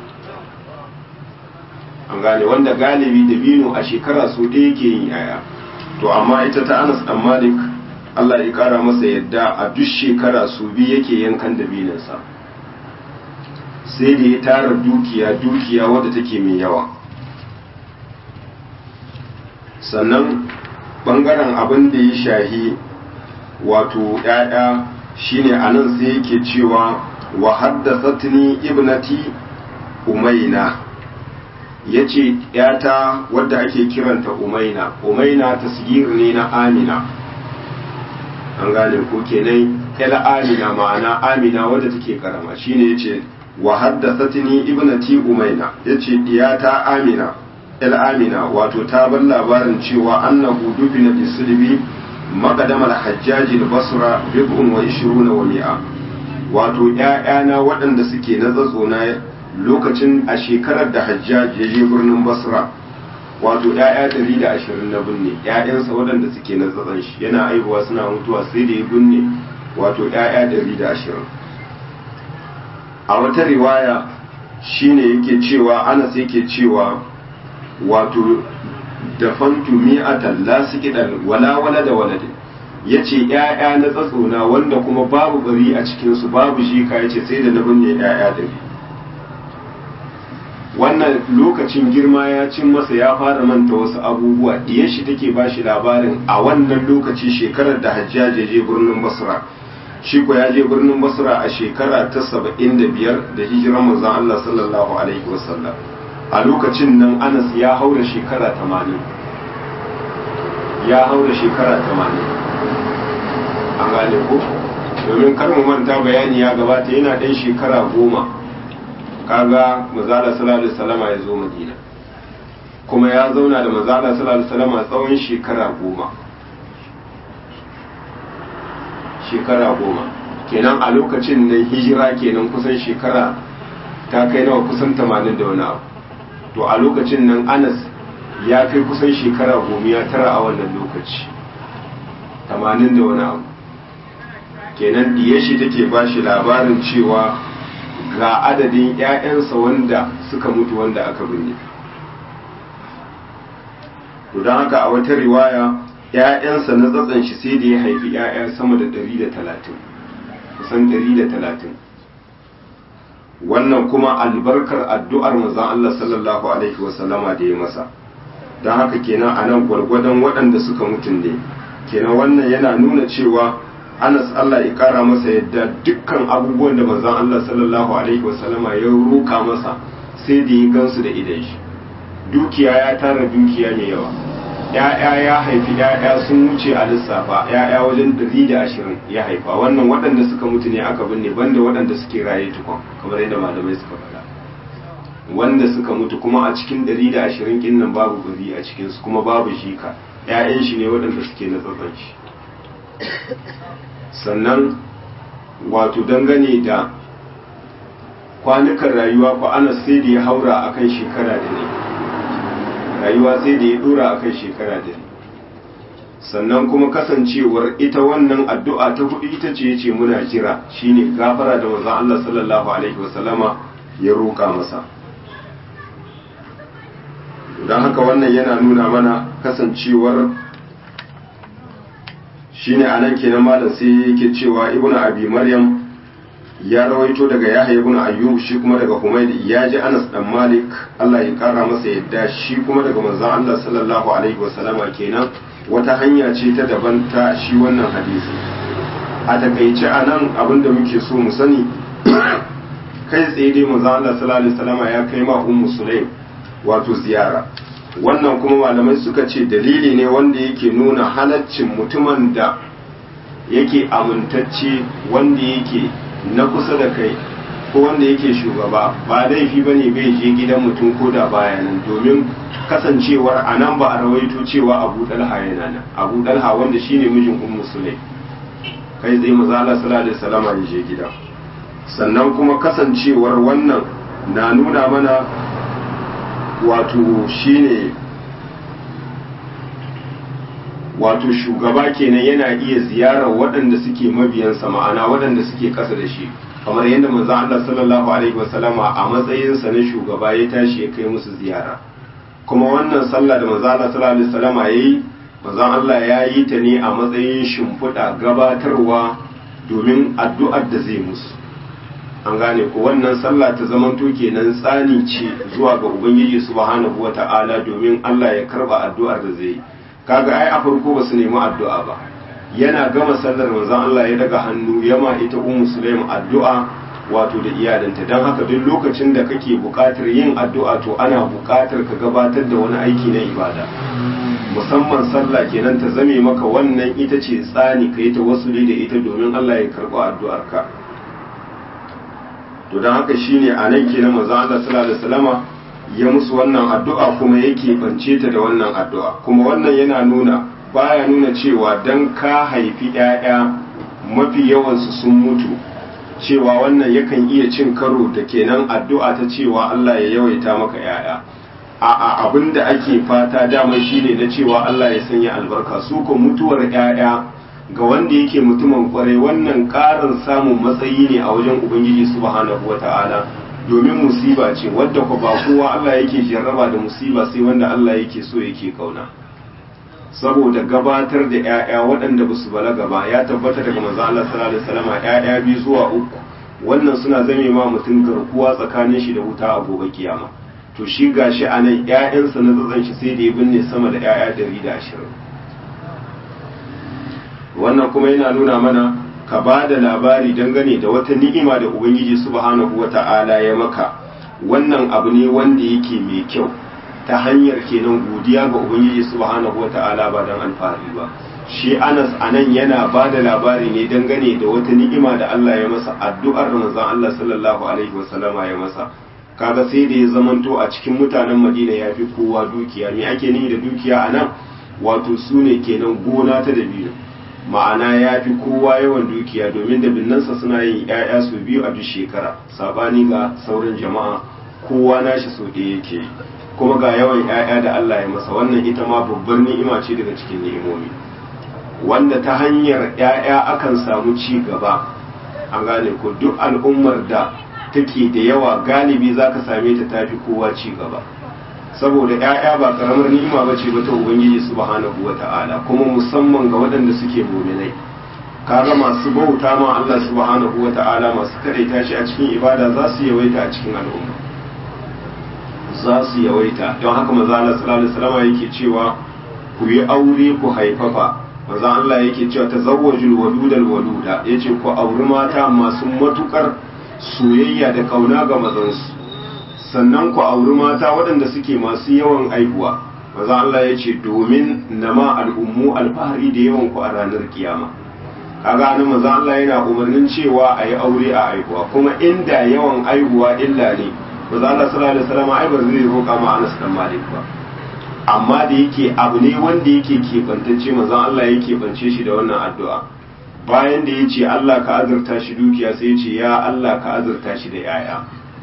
an gane wanda galibi da bino a shekara su ɗaya yake yin yaya to amma ita ta anas dan malik Allah ya kara masa yadda a duk shekara su biyu yake yankan da binansa sai da ya tara dukiya dukiya wadda take mai yawa sannan bangaren abin da ya shahi wato ‘ya'ya shine a nan sai yake cewa wa haddasatni ibnati umaina ya ce ‘yata wadda ake kiranta umaina umaina tasgir ne na amina an gane ko kenan ila amina ma'ana amina wadda take karama shine ya ce wa haddasatni ibnati umaina ya ce ‘yata amina il amina wato ta bar labarin cewa annahu dubina bisulbi مقدم الحجاج البصرة بضع وعشرون ومئة wato ‘ya'yana waɗanda suke na tsatsona lokacin a shekarar da hajjaj ya je birnin basra wato ‘ya'ya ɗari da ashirin na binne ‘ya'yansa waɗanda suke na tsatson shi yana aihuwa suna mutuwa sai da ya binne wato ‘ya'ya ɗari da ashirin a wata riwaya shine yake cewa anas yake cewa wato dafantu mi'atan la sikidan wala wala da waladin yace ƴaƴa na tsatsona wanda kuma babu bari a cikin su babu shika yace sai da na binne ƴaƴa da wannan lokacin girma ya cin masa ya fara manta wasu abubuwa diyar shi take ba shi labarin a wannan lokaci shekarar da hajjaji je birnin basra shi ko ya je birnin basra a shekara ta saba'in da biyar da hijiran manzon Allah sallallahu alaihi wasallam a lokacin nan anas ya haura shekara tamanin ya haura shekara tamanin an gane ko domin kar mu manta bayani ya gabata yana ɗan shekara goma kaga mazala sallallahu alaihi wasallama ya zo madina kuma ya zauna da mazala sallallahu alaihi wasallama tsawon shekara goma shekara goma kenan a lokacin nan hijira kenan kusan shekara ta kai nawa kusan tamanin da wani abu to a lokacin nan anas ya kai kusan shekara gomiya tara a wannan lokaci tamanin da wani abu kenan diye shi take ba shi labarin cewa ga adadin 'ya'yansa wanda suka mutu wanda aka binne to don haka a wata riwaya 'ya'yansa na tsatsan shi sai da ya haifi 'ya'ya sama da 130 kusan 130 wannan kuma albarkar addu'ar manzon Allah sallallahu alaihi wasallama da ya masa don haka kenan a nan gwargwadon waɗanda suka mutun ne kenan wannan yana nuna cewa Anas Allah ya kara masa yadda dukkan abubuwan da manzon Allah sallallahu alaihi wasallama ya roka masa sai da ya gansu da idan shi dukiya ya tara dukiya mai yawa ya'ya ya haifi ya'ya sun wuce a lissafa ya'ya wajen dari da ashirin ya haifa wannan waɗanda suka mutu ne aka binne banda waɗanda suke raye tukun kamar yadda malamai suka faɗa wanda suka mutu kuma a cikin dari da ashirin kin nan babu bari a cikinsu kuma babu shika ‘ya'yan shi ne waɗanda suke na tsatsan shi sannan wato dangane da kwanukan rayuwa ko ana sai da ya haura akan shekara da ne rayuwa sai da ya dora akan shekara da ne sannan kuma kasancewar ita wannan addu'a ta hudu ita ce ce muna jira shine gafara da manzon Allah sallallahu alaihi wasallama ya roƙa masa don haka wannan yana nuna mana kasancewar shine anan kenan malam sai yake cewa ibnu abi maryam ya rawaito daga yahya ibn ayyub shi kuma daga humayd ya ji anas dan malik Allah ya kara masa yadda shi kuma daga manzon Allah sallallahu alaihi wasallama kenan wata hanya ce ta daban ta shi wannan hadisi a takaice anan abinda muke so mu sani kai tsaye dai manzon Allah sallallahu alaihi wasallama ya kai ma ummu sulaim wato ziyara wannan kuma malamai suka ce dalili ne wanda yake nuna halaccin mutumin da yake amintacce wanda yake na kusa da kai ko wanda yake shugaba ba laifi ba ne bai je gidan mutum ko da baya nan domin kasancewar a nan ba a rawaito cewa abu dalha yana nan abu dalha wanda shine mijin ummu sulaim kai zai maza Allah sallallahu alaihi wasallam ya je gida sannan kuma kasancewar wannan na nuna mana wato shine wato shugaba kenan yana iya ziyarar waɗanda suke mabiyansa ma'ana waɗanda suke ƙasa da shi kamar yadda manzon Allah sallallahu alaihi wasallama a matsayinsa na shugaba ya tashi ya kai musu ziyara kuma wannan sallah da manzon Allah sallallahu alaihi wasallama yayi manzon Allah ya yi ta ne a matsayin shimfiɗa gabatarwa domin addu'ar da zai musu an gane ko wannan sallah ta zamanto kenan tsani ce zuwa ga ubangiji subhanahu wata'ala domin Allah ya karba addu'ar da zai yi kaga ai a farko ba su nemi addu'a ba yana gama sallar manzon Allah ya daga hannu yama ita ummu sulaim addu'a wato da iyalanta don haka duk lokacin da kake buƙatar yin addu'a to ana buƙatar ka gabatar da wani aiki na ibada musamman sallah kenan ta zame maka wannan ita ce tsani ka yi ta wasuli da ita domin Allah ya karɓi addu'arka to don haka shine a nan kenan manzon Allah sallallahu alaihi wasallama ya musu wannan addu'a kuma yake bance ta da wannan addu'a kuma wannan yana nuna baya nuna cewa dan ka haifi ‘ya'ya mafi yawansu sun mutu cewa wannan yakan iya cin karo da kenan addu'a ta cewa Allah ya yawaita maka ‘ya'ya a abin da ake fata dama shine na cewa Allah ya sanya albarka su ko mutuwar ‘ya'ya ga wanda yake mutumin kwarai wannan ƙarin samun matsayi ne a wajen Ubangiji subhanahu wa ta'ala domin musiba ce wadda ku ba kowa Allah yake jarraba da musiba sai wanda Allah yake so yake kauna saboda gabatar da ƴaƴa waɗanda ba su balaga ba ya tabbata daga manzo Allah sallallahu alaihi wasallam ƴaƴa biyu zuwa uku wannan suna zame ma mutum garkuwa tsakanin shi da wuta a gobe kiyama to shi gashi a nan ƴaƴansa na tsatsan shi sai da ya binne sama da ƴaƴa ɗari da ashirin wannan kuma yana nuna mana ka ba da labari dangane da wata ni'ima da ubangiji subhanahu wata'ala ya maka wannan abu ne wanda yake mai kyau ta hanyar kenan godiya ga ubangiji subhanahu wata'ala ba don alfahari ba shi anas anan yana ba da labari ne dangane da wata ni'ima da Allah ya masa addu'ar manzon Allah sallallahu alaihi wasallama ya masa kaga sai da ya zamanto a cikin mutanen Madina ya fi kowa dukiya me ake nihi da dukiya anan wato su ne kenan gona ta dabino ma'ana ya fi kowa yawan dukiya domin da binnansa suna yin 'ya'ya su biyu a duk shekara sabani ga sauran jama'a kowa nashi so ɗaya yake kuma ga yawan 'ya'ya da Allah ya masa wannan ita ma babbar ni'ima ce daga cikin ni'imomi wanda ta hanyar 'ya'ya akan samu ci gaba an gane ko duk al'ummar da take da yawa galibi zaka same ta tafi kowa ci gaba saboda ‘ya'ya ba karamar ni'ima ba ce ba ta Ubangiji subhanahu wa ta'ala kuma musamman ga waɗanda suke muminai kaga masu bauta ma Allah subhanahu wa ta'ala masu kadaita shi a cikin ibada za su yawaita a cikin al'umma za su yawaita don haka maza Allah sallallahu alaihi wasallam yake cewa ku yi aure ku haifafa maza Allah yake cewa tazawwajul waludal waluda yace ku auri mata masu matukar soyayya da kauna ga mazansu sannan ku auri mata waɗanda suke masu yawan aihuwa maza Allah ya ce domin nama al'ummu alfahari da yawan ku a ranar kiyama kaga nan maza Allah yana umarnin cewa a yi aure a aihuwa kuma inda yawan aihuwa illa ne maza Allah sallallahu alaihi wasallam ai ba zai roƙa ma Anas dan Malik ba amma da yake abu ne wanda yake keɓantacce maza Allah ya keɓance shi da wannan addu'a bayan da ya ce Allah ka azurta shi dukiya sai ya ce ya Allah ka azurta shi da 'ya'ya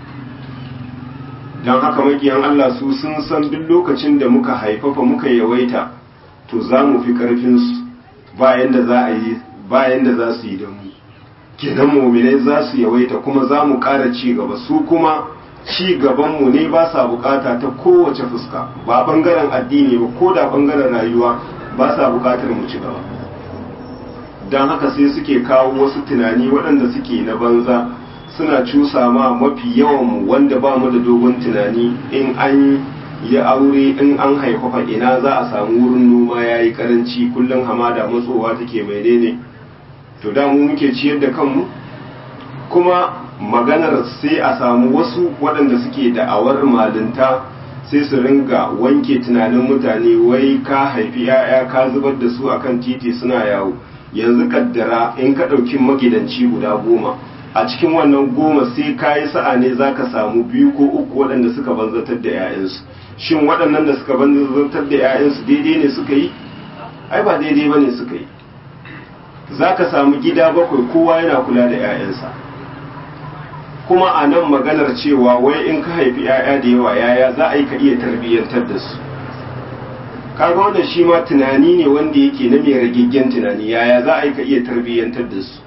don haka makiyan Allah su sun san duk lokacin da muka haifafa muka yawaita to za mu fi ƙarfinsu bayan da za a yi bayan da za su yi da mu kenan muminai za su yawaita kuma za mu ƙara ci gaba su kuma ci gabanmu ne ba sa bukata ta kowace fuska ba bangaren addini ba ko da bangaren rayuwa ba sa bukatar mu ci gaba don haka sai suke kawo wasu tunani waɗanda suke na banza suna cusa ma mafi yawan wanda ba mu da dogon tunani in an yi aure in an haifafa ina za a samu wurin noma ya yi karanci kullum hamada matsowa take menene to da mu muke ciyar da kanmu kuma maganar sai a samu wasu waɗanda suke da'awar malinta sai su ringa wanke tunanin mutane wai ka haifi 'ya'ya ka zubar da su akan titi suna yawo yanzu kaddara in ka ɗauki magidanci guda goma a cikin wannan goma sai ka yi sa'a ne za ka samu biyu ko uku waɗanda suka banzatar da 'ya'yansu shin waɗannan da suka banzatar da 'ya'yansu daidai ne suka yi ai ba daidai ba ne suka yi za ka samu gida bakwai kowa yana kula da 'ya'yansa kuma a nan maganar cewa wai in ka haifi 'ya'ya da yawa yaya za a yi ka iya tarbiyyantar da su kaga wannan shi ma tunani ne wanda yake na mai ragiggen tunani yaya za a yi ka iya tarbiyyantar da su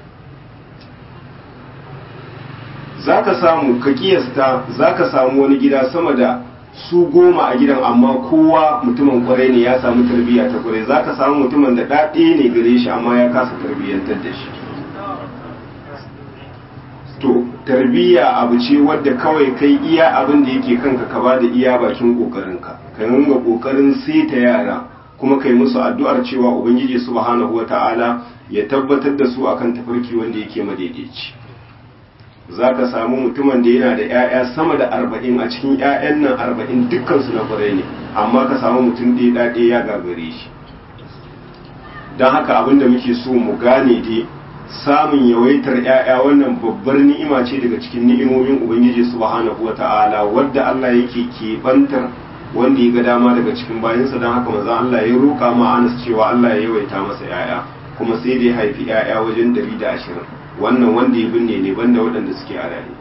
za ka samu ka kiyasta za ka samu wani gida sama da su goma a gidan amma kowa mutumin kwarai ne ya samu tarbiyya ta kwarai za ka samu mutumin da ɗaɗe ne gare shi amma ya kasa tarbiyyantar da shi to tarbiyya abu ce wadda kawai kai iya abin da yake kanka ka bada iya bakin kokarinka ka ringa kokarin ta yara kuma kai musu addu'ar cewa ubangiji subhanahu wata'ala ya tabbatar da su akan tafarki wanda yake madaidaici za ka samu mutumin da yana da 'ya'ya sama da arba'in a cikin 'ya'yan nan arba'in dukkansu na kwarai ne amma ka samu mutum ɗaya ɗaɗe ya gagare shi don haka abin da muke so mu gane dai samun yawaitar 'ya'ya wannan babbar ni'ima ce daga cikin ni'imomin ubangiji subhanahu wata'ala wadda Allah yake keɓantar wanda ya ga dama daga cikin bayansa don haka maza Allah ya roƙa ma Anas cewa Allah ya yawaita masa 'ya'ya kuma sai da ya haifi 'ya'ya wajen ɗari da ashirin wannan wanda ya binne ne banda waɗanda suke a raye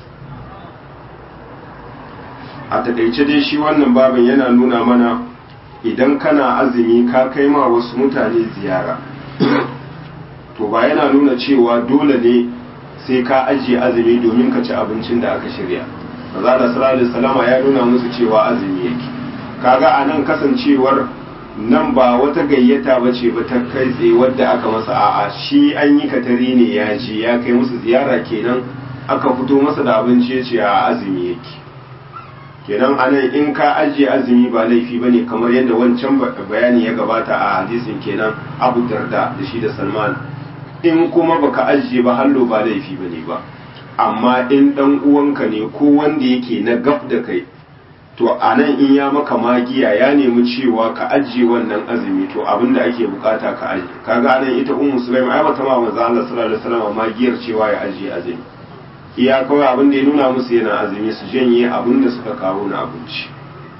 a taƙaice dai shi wannan babin yana nuna mana idan kana azumi ka kai ma wasu mutane ziyara to ba yana nuna cewa dole ne sai ka ajiye azumi domin ka ci abincin da aka shirya maza da sallallahu salama ya nuna musu cewa azumi yake kaga a nan kasancewar nan ba wata gayyata ba ce ba ta kai tsaye wadda aka masa a'a shi an yi katari ne ya ce ya kai musu ziyara kenan aka fito masa da abinci ya ce a azumi yake kenan anan in ka ajiye azumi ba laifi ba ne kamar yadda wancan bayani ya gabata a hadisin kenan abu darda da shi da salman in kuma baka ajiye ba hallo ba laifi ba ne ba amma in dan uwanka ne ko wanda yake na gaf da kai to a nan in ya maka magiya ya nemi cewa ka ajiye wannan azumi to abin da ake bukata ka ajiye kaga anan ita ummu sulaim ai bata ma manzo Allah sallallahu alaihi wasallam magiyar cewa ya ajiye azumi iya kawai abin da ya nuna musu yana azumi su janye abin da suka kawo na abinci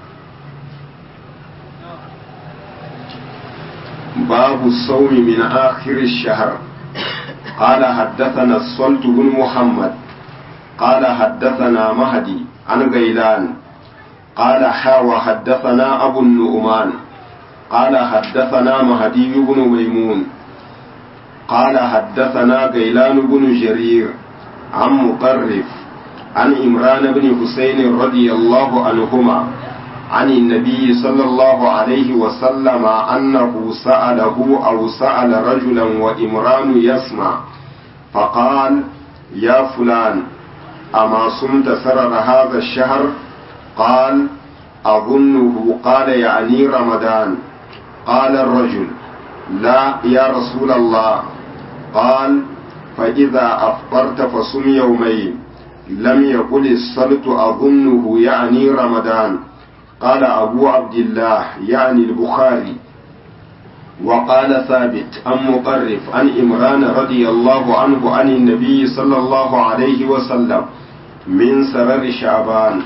babu saumi min akhir ash-shahr قال حدثنا الصلت بن محمد قال حدثنا مهدي عن غيلان قال حاوى حدثنا أبو النعمان قال حدثنا مهدي بن ميمون قال حدثنا غيلان بن جرير عن مقرف عن إمران بن حسين رضي الله عنهما عن النبي صلى الله عليه وسلم أنه سأله أو سأل رجلا وإمران يسمع فقال يا فلان أما صمت سرر هذا الشهر قال أظنه قال يعني رمضان قال الرجل لا يا رسول الله قال فإذا أفطرت فصم يومين لم يقل الصلت أظنه يعني رمضان قال أبو عبد الله يعني البخاري وقال ثابت عن مقرف عن إمران رضي الله عنه عن النبي صلى الله عليه وسلم من سرر شعبان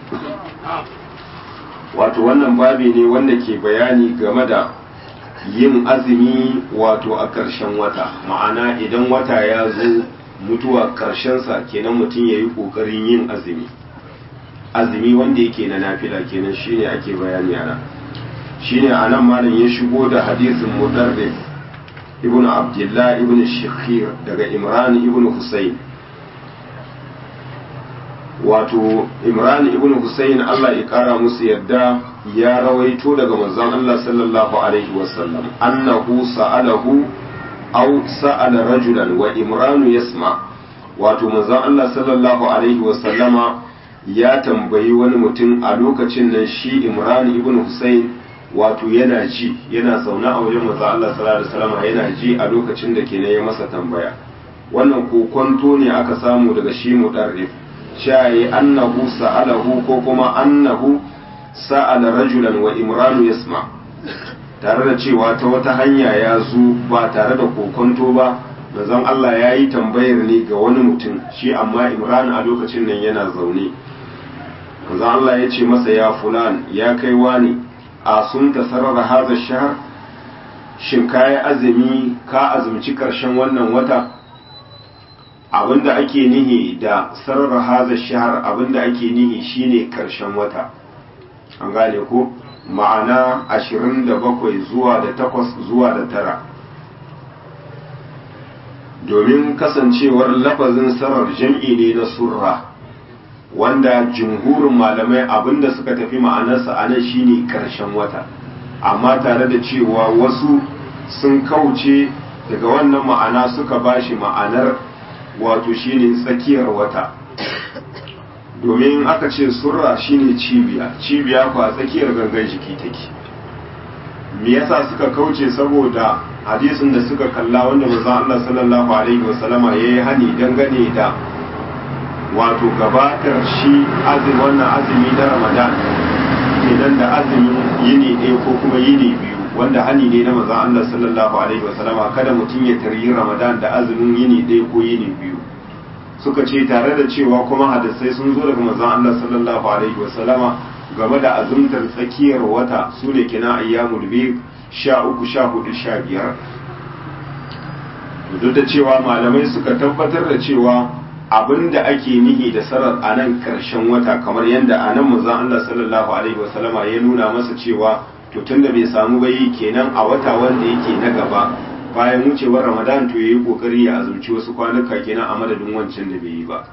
wato wannan babi ne wanda ke bayani game da yin azumi wato a ƙarshen wata ma'ana idan wata ya zo mutuwa ƙarshensa kenan mutum ya yi ƙoƙarin yin azumi azumi wanda yake na nafila kenan shine ake bayani ana shine anan malam ya shigo da hadisin mudarris ibnu abdullah ibnu shakhir daga imran ibnu husayn wato imran ibn husayn Allah ya kara musu yadda ya rawaito daga manzon Allah sallallahu alaihi wasallam annahu sa'alahu aw sa'ala rajulan wa imran yasma wato manzon Allah sallallahu alaihi wasallama ya tambayi wani mutum a lokacin nan shi imran ibn husayn wato yana ji yana zaune a wajen manzon Allah sallallahu alaihi wasallama yana ji a lokacin da kenan ya masa tambaya wannan kokonto ne aka samu daga shi mudarrif shaye annahu sa'alahu ko kuma annahu sa'ala rajulan wa imranu yasma tare da cewa ta wata hanya ya zo ba tare da kokonto ba manzon Allah ya yi tambayar ne ga wani mutum shi amma imran a lokacin nan yana zaune manzon Allah ya ce masa ya fulan ya kai wani a sun tasarrara haza shahar shin kayi azumi ka azumci karshen wannan wata abinda ake nihi da sarar haza shahar abinda ake nihi shine karshen wata an gane ko ma'ana 27 zuwa da 8 zuwa da tara domin kasancewar lafazin sarar jam'i ne na surra wanda jumhurin malamai abinda suka tafi ma'anarsa a nan shine karshen wata amma tare da cewa wasu sun kauce daga wannan ma'ana suka bashi ma'anar wato shine tsakiyar wata domin aka ce surra shine cibiya cibiya kwa tsakiyar gangan jiki take me yasa suka kauce saboda hadisin da suka kalla wanda manzo Allah sallallahu alaihi wasallama yayi hani dangane da wato gabatar shi azumi wannan azumi na Ramadan idan da azumi yini ɗaya ko kuma yini biyu wanda hani ne na manzon Allah sallallahu alaihi wasallama kada mutum ya taryi Ramadan da azumin yini ɗaya ko yini biyu suka ce tare da cewa kuma hadisai sun zo daga manzon Allah sallallahu alaihi wasallama game da azumtar tsakiyar wata su ne kina ayyamul biyu sha uku sha hudu sha biyar duk da cewa malamai suka tabbatar da cewa abin da ake nihi da sarar a nan karshen wata kamar yadda a nan manzon Allah sallallahu alaihi wasallama ya nuna masa cewa to tunda bai samu bai kenan a wata wanda yake na gaba bayan wucewar ramadan to yayi kokari ya azumci wasu kwanuka kenan a madadin wancan da bai yi ba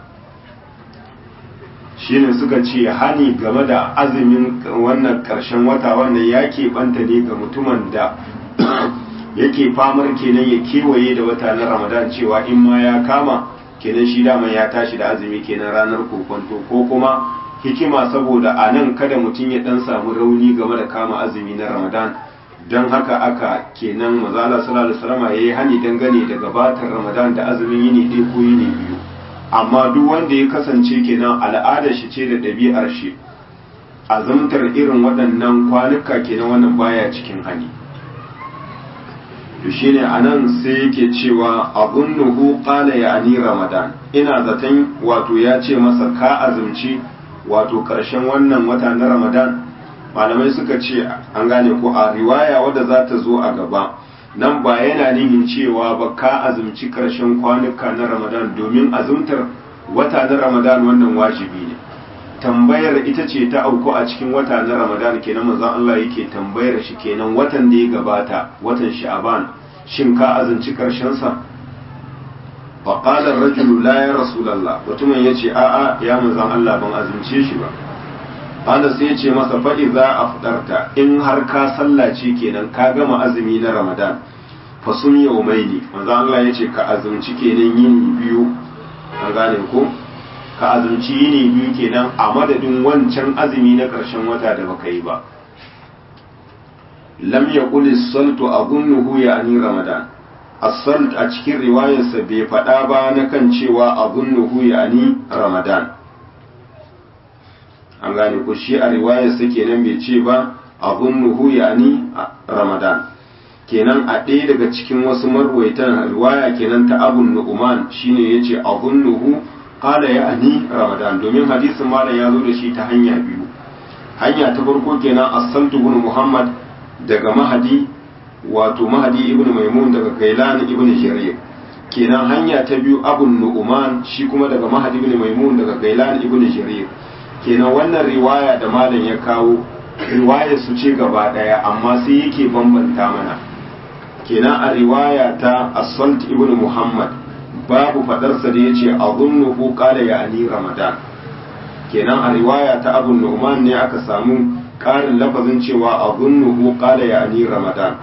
shine suka ce hani game da azumin wannan karshen wata wannan ya banta ne ga mutumin da yake famar kenan ya kewaye da wata na ramadan cewa in ma ya kama kenan shi dama ya tashi da azumi kenan ranar kokonto ko kuma hikima saboda a nan kada mutum ya dan samu rauni game da kama azumi na ramadan don haka aka kenan mazala sallallahu alaihi wasallam yayi hani dangane da gabatar ramadan da azumin yini ɗaya ko yini biyu amma duk wanda ya kasance kenan al'adar shi ce da ɗabi'ar shi azumtar irin waɗannan kwanuka kenan wannan baya cikin hani to shine anan sai yake cewa abunnuhu qala ya'ni ramadan ina zaton wato ya ce masa ka azumci wato karshen wannan wata na ramadan malamai suka ce an gane ko a riwaya wadda za ta zo a gaba nan ba yana nihin cewa ba ka azumci karshen kwanuka na ramadan domin azumtar wata na ramadan wannan wajibi ne tambayar ita ce ta auku a cikin wata na ramadan kenan manzon Allah yake tambayar shi kenan watan da ya gabata watan sha'aban shin ka azumci karshen sa fa qala ar-rajulu la ya rasulullah mutumin yace a'a ya manzon Allah ban azumce shi ba Ana sai ya ce masa faɗi za a fitarta in har ka sallace kenan ka gama azumi na Ramadan fa sun yau mai ne manzo Allah ya ce ka azumci kenan yini biyu an gane ko ka azumci yini biyu kenan a madadin wancan azumi na ƙarshen wata da baka yi ba lam yaqul as-saltu adhunnuhu ya'ni Ramadan asalt a cikin riwayarsa bai faɗa ba na kan cewa abunnuhu yani ramadan an gane ku shi a riwayarsa kenan bai ce ba abunnuhu yani ramadan kenan a ɗaya daga cikin wasu marwaitan riwaya kenan ta abun nu'uman shine yace abunnuhu qala yani ramadan domin hadisin malam ya zo da shi ta hanya biyu hanya ta farko kenan as-saltu ibn muhammad daga mahadi wato mahadi ibn maimun daga gailan ibn jarir kenan hanya ta biyu abun nu'uman shi kuma daga mahadi ibn maimun daga gailan ibn jarir kenan wannan riwaya da malam ya kawo riwayar su ce gaba daya amma sai yake bambanta mana kenan a riwaya ta as-salt ibn muhammad babu fadarsa da yace azunnuhu qala ya'ni ramadan kenan a riwaya ta abu nu'man ne aka samu ƙarin lafazin cewa azunnuhu qala ya'ni ramadan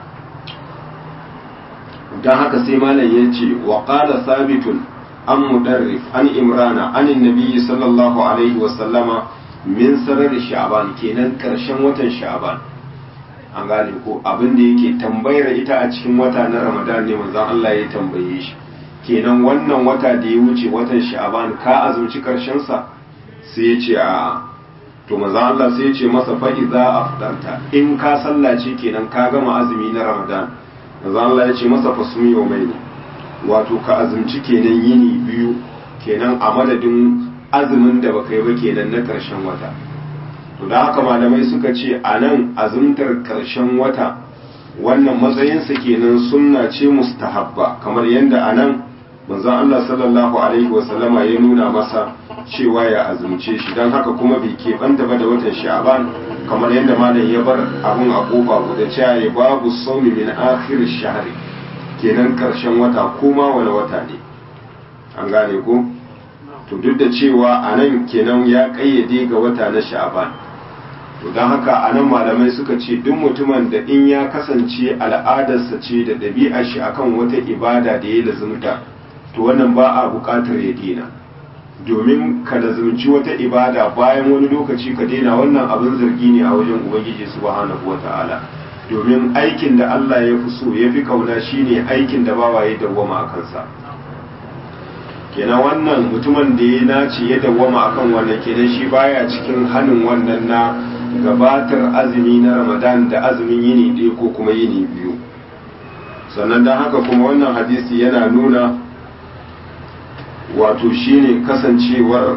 dan haka sai malam yace wa qala sabitun an mudarrif an imrana an annabi sallallahu alaihi wa sallama min sarar sha'ban kenan karshen watan sha'ban an gane ko abin da yake tambayar ita a cikin wata na ramadan ne manzon Allah ya tambaye shi kenan wannan wata da ya wuce watan sha'ban ka azumci karshen sa sai ya ce a to manzon Allah sai ya ce masa fa idza afdarta in ka sallace kenan ka gama azumi na ramadan manzon Allah ya ce masa fa sumi yawmaini wato ka azumci kenan yini biyu kenan a madadin azumin da baka yi ba kenan na karshen wata to da haka malamai suka ce a nan azumtar ƙarshen wata wannan matsayinsa kenan sunna ce mustahabba kamar yadda a nan manzon Allah sallallahu alaihi wasallama ya nuna masa cewa ya azumce shi don haka kuma bai keɓanta ba da watan sha'aban kamar yadda malam ya bar abun a kofa guda cewa ya babu saumi min akhir shahri kenan ƙarshen wata kuma wani wata ne an gane ko to duk da cewa a nan kenan ya ƙayyade ga wata na sha'aban to don haka a nan malamai suka ce duk mutumin da in ya kasance al'adarsa ce da ɗabi'ar shi akan wata ibada da ya lazumta to wannan ba a buƙatar ya dina domin ka lazumci wata ibada bayan wani lokaci ka daina wannan abin zargi ne a wajen ubangiji subhanahu wata'ala domin aikin da Allah ya fi so ya fi kauna shine aikin da bawa ya dawwama a kansa kenan wannan mutumin da ya nace ya dawwama akan wannan kenan shi baya cikin hannun wannan na gabatar azumi na ramadan da azumin yini ɗaya ko kuma yini biyu sannan don haka kuma wannan hadisi yana nuna wato shine kasancewar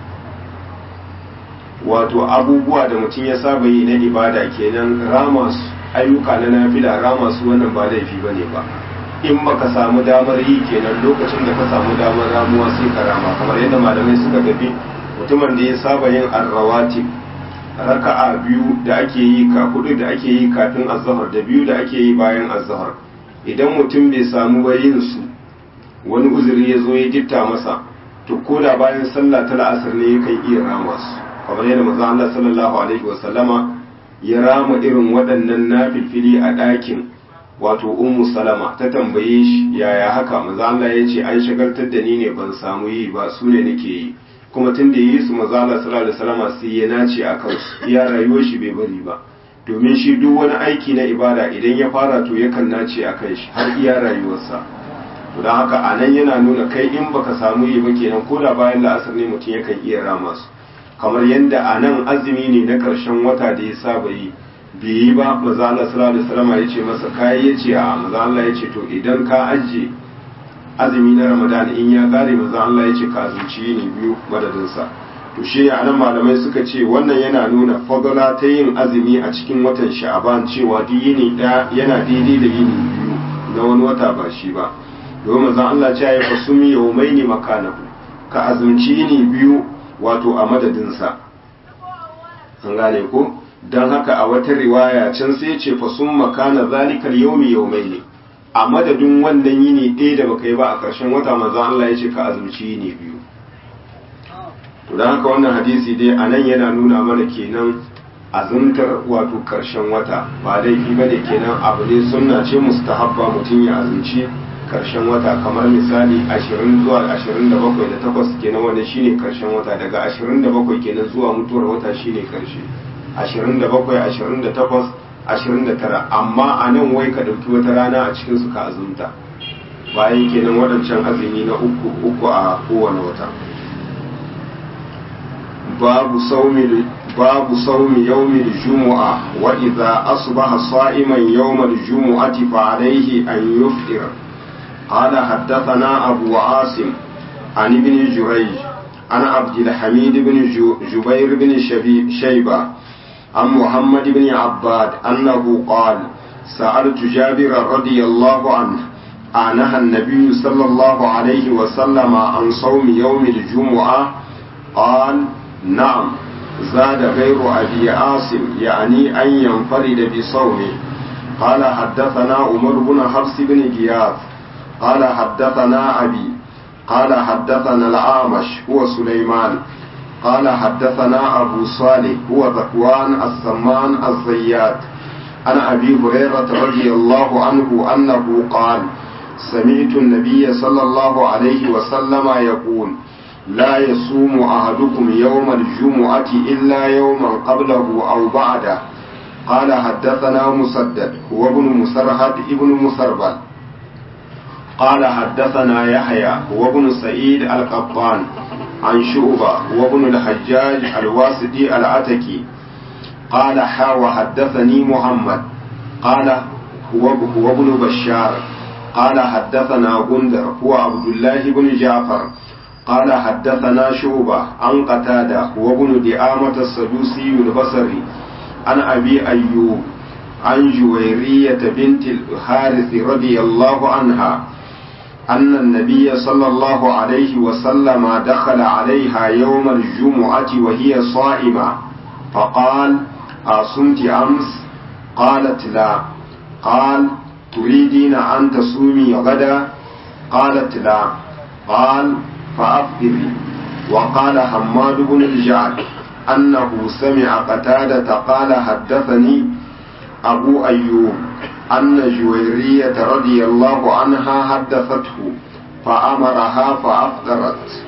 wato abubuwa da mutum ya saba yi na ibada kenan rama su ayyuka na nafila rama su wannan ba laifi ba ne ba in baka samu damar yi kenan lokacin da ka samu damar ramuwa sai ka rama kamar yadda malamai suka tafi mutumin da ya saba yin arrawatib raka'a biyu da ake yi ka hudu da ake yi kafin azhar da biyu da ake yi bayan azhar idan mutum bai samu ba yin su wani uzuri ya zo ya gitta masa to ko da bayan sallah ta la'asar ne yakan iya rama su kamar yadda manzo Allah sallallahu alaihi wa sallama ya rama irin waɗannan nafilfili a ɗakin wato ummu salama ta tambaye shi yaya haka manzo Allah ya ce an shagaltar da ni ne ban samu yi ba su ne nake yi kuma tun da yi su mazala sallallahu alaihi wasallam sai ya nace a kansu iya rayuwar shi bai bari ba domin shi duk wani aiki na ibada idan ya fara to yakan nace a kan shi har iya rayuwarsa to don haka a nan yana nuna kai in baka samu yi ba kenan ko da bayan la'asar ne mutum yakan iya rama su kamar yadda a nan azumi ne na karshen wata da ya saba yi bai yi ba maza Allah sallallahu alaihi wasallam ya ce masa kai ya ce a maza Allah ya ce to idan ka ajiye azumi na ramadan in ya kare maza Allah ya ce ka azumci yini biyu madadinsa to shi ne anan malamai suka ce wannan yana nuna fadala ta yin azumi a cikin watan sha'aban cewa duk yini ɗaya yana daidai da yini biyu na wani wata ba shi ba domin maza Allah ce ya fasumi yawmaini makanahu ka azumci yini biyu wato a madadinsa an gane ko don haka a wata riwaya can sai ce fasum makana zalikal yawmi yawmaini a madadin wannan yini ɗaya da baka yi ba a ƙarshen wata manzon Allah ya ce ka azumci yini biyu to don haka wannan hadisi dai a nan yana nuna mana kenan azumtar wato ƙarshen wata ba laifi bane kenan abu ne sunna ce mustahabba mutum ya azumci ƙarshen wata kamar misali 20 zuwa 27 da takwas kenan wanda shine ƙarshen wata daga 27 kenan zuwa mutuwar wata shine ƙarshe 27 28 29 amma a nan wai ka ɗauki wata rana a cikinsu ka azumta bayan kenan waɗancan azumi na uku uku a kowane wata babu saumi babu saumi yawmil jumu'a wa idza asbaha sa'iman yawmal jumu'ati fa alayhi an yufṭir qala haddathana abu asim an ibn jurayj عن عبد الحميد بن جبير بن شيبة عن محمد بن عباد أنه قال سألت جابر رضي الله عنه أعنها النبي صلى الله عليه وسلم عن صوم يوم الجمعة قال نعم زاد غير أبي عاصم يعني أن ينفرد بصومه قال حدثنا عمر بن حفص بن غياث قال حدثنا أبي قال حدثنا الأعمش هو سليمان قال حدثنا أبو صالح هو ذكوان السمان الزيات عن أبي هريرة رضي الله عنه أنه قال سمعت النبي صلى الله عليه وسلم يقول لا يصوم أحدكم يوم الجمعة إلا يوما قبله أو بعده قال حدثنا مسدد هو ابن مسرهد ابن مسربل قال حدثنا يحيى هو ابن سعيد القطان عن شعبة هو ابن الحجاج الواسطي العتكي قال حا وحدثني محمد قال هو هو ابن بشار قال حدثنا غندر هو عبد الله بن جعفر قال حدثنا شعبة عن قتادة هو ابن دعامة السدوسي البصري عن أبي أيوب عن جويرية بنت الحارث رضي الله عنها أن النبي صلى الله عليه وسلم دخل عليها يوم الجمعة وهي صائمة فقال أصمت أمس قالت لا قال تريدين أن تصومي غدا قالت لا قال فأفطري وقال حماد بن الجعد أنه سمع قتادة قال حدثني أبو أيوب أن جويرية رضي الله عنها حدثته فأمرها فأفطرت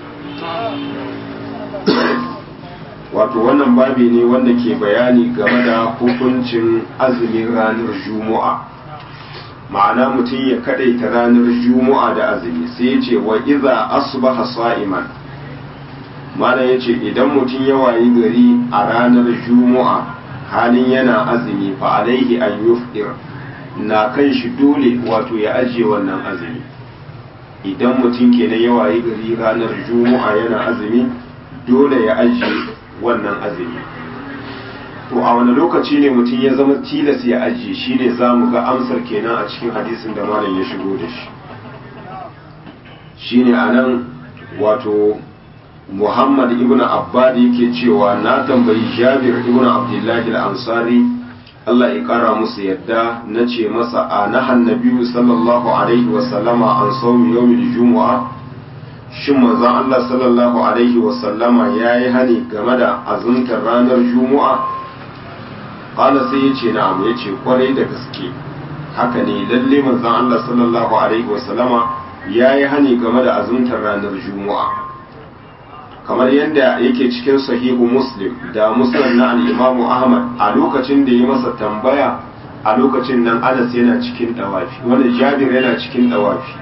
wato wannan babi ne wanda ke bayani game da hukuncin azumin ranar juma'a ma'ana mutum ya kadaita ranar juma'a da azumi sai ya ce wa iza asbaha sa'iman malam ya ce idan mutum ya wayi gari a ranar juma'a halin yana azumi fa alaihi an yufdir na kan shi dole wato ya ajiye wannan azumi idan mutum kenan ya wayi gari ranar juma'a yana azumi dole ya ajiye wannan azumi to a wani lokaci ne mutum ya zama tilas ya ajiye shi ne za mu ga amsar kenan a cikin hadisin da malam ya shigo da shi shi ne a nan wato muhammad ibn abbad yake cewa na tambayi jabir ibn abdullahi al-ansari Allah ya kara musu yadda na ce masa a nahan nabiyu sallallahu alaihi wasallama an saumi yawmil jumu'a shin manzon Allah sallallahu alaihi wasallama ya yi hani game da azumtar ranar jumu'a qala sai yace na'am yace kwarai da gaske haka ne lalle manzon Allah sallallahu alaihi wasallama ya yi hani game da azumtar ranar jumu'a kamar yadda yake cikin sahihu muslim da muslim na al'imamu ahmad a lokacin da ya masa tambaya a lokacin nan anas yana cikin dawafi wanda jabir yana cikin dawafi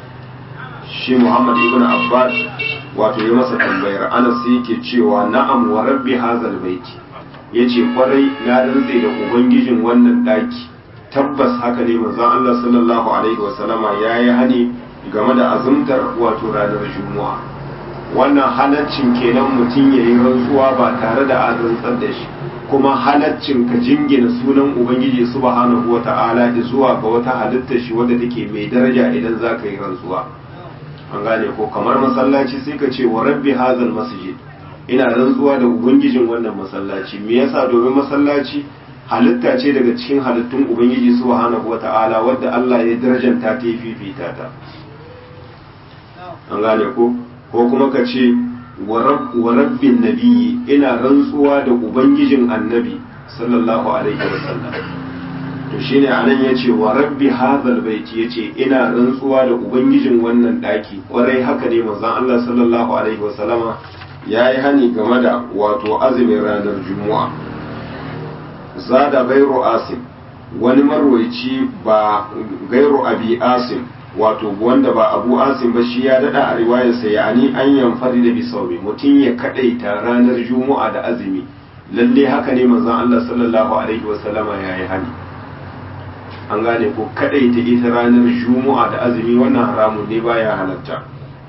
shi muhammad ibn abbas wato ya masa tambayar anas yake cewa na'am wa rabbi hazal baiti yace kwarai na rantse da ubangijin wannan daki tabbas haka ne manzon Allah sallallahu alaihi wasallama yayi hani game da azumtar wato ranar juma'a wannan halaccin kenan mutum ya yi rantsuwa ba tare da an rantsar da shi kuma halaccin ka jingina sunan ubangiji subhanahu wa ta'ala zuwa ga wata halittar shi wadda take mai daraja idan za ka yi rantsuwa an gane ko kamar masallaci sai ka ce wa rabbi hazal masjid ina rantsuwa da ubangijin wannan masallaci me yasa domin masallaci halitta ce daga cikin halittun ubangiji subhanahu wa ta'ala wadda Allah ya darajanta ta fifita ta an gane ko ko kuma ka ce wa rabbin nabiyyi ina rantsuwa da ubangijin annabi sallallahu alaihi wa sallam to shine anan yace wa rabbi hadhal baiti yace ina rantsuwa da ubangijin wannan daki kwarai haka ne manzon Allah sallallahu alaihi wa sallama yayi hani game da wato azumin ranar juma'a zada gairu asim wani marwaici ba gairu abi asim wato wanda ba abu asim ba shi ya dada a riwayarsa ya ani an yamfari da bisaumi mutum ya kadaita ranar juma'a da azumi lalle haka ne manzon Allah sallallahu alaihi wasallama ya yi hani an gane ko kadaita ita ranar juma'a da azumi wannan haramun ne baya halatta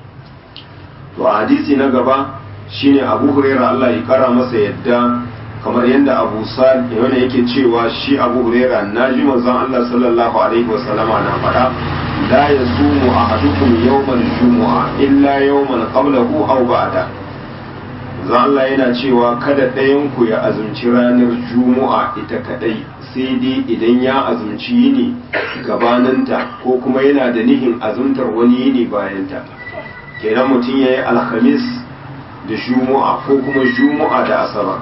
to a hadisi na gaba shine abu huraira Allah ya kara masa yadda kamar yadda abu sal yana yake cewa shi abu huraira naji manzon Allah sallallahu alaihi wasallama na faɗa la yasumu ahadukum yawmal jumu'a illa yawman qablahu aw ba'da manzon Allah yana cewa kada ɗayan ku ya azumci ranar juma'a ita kadai sai dai idan ya azumci yini gabaninta ko kuma yana da nihin azumtar wani yini bayanta kenan mutum ya yi alhamis da juma'a ko kuma juma'a da asabar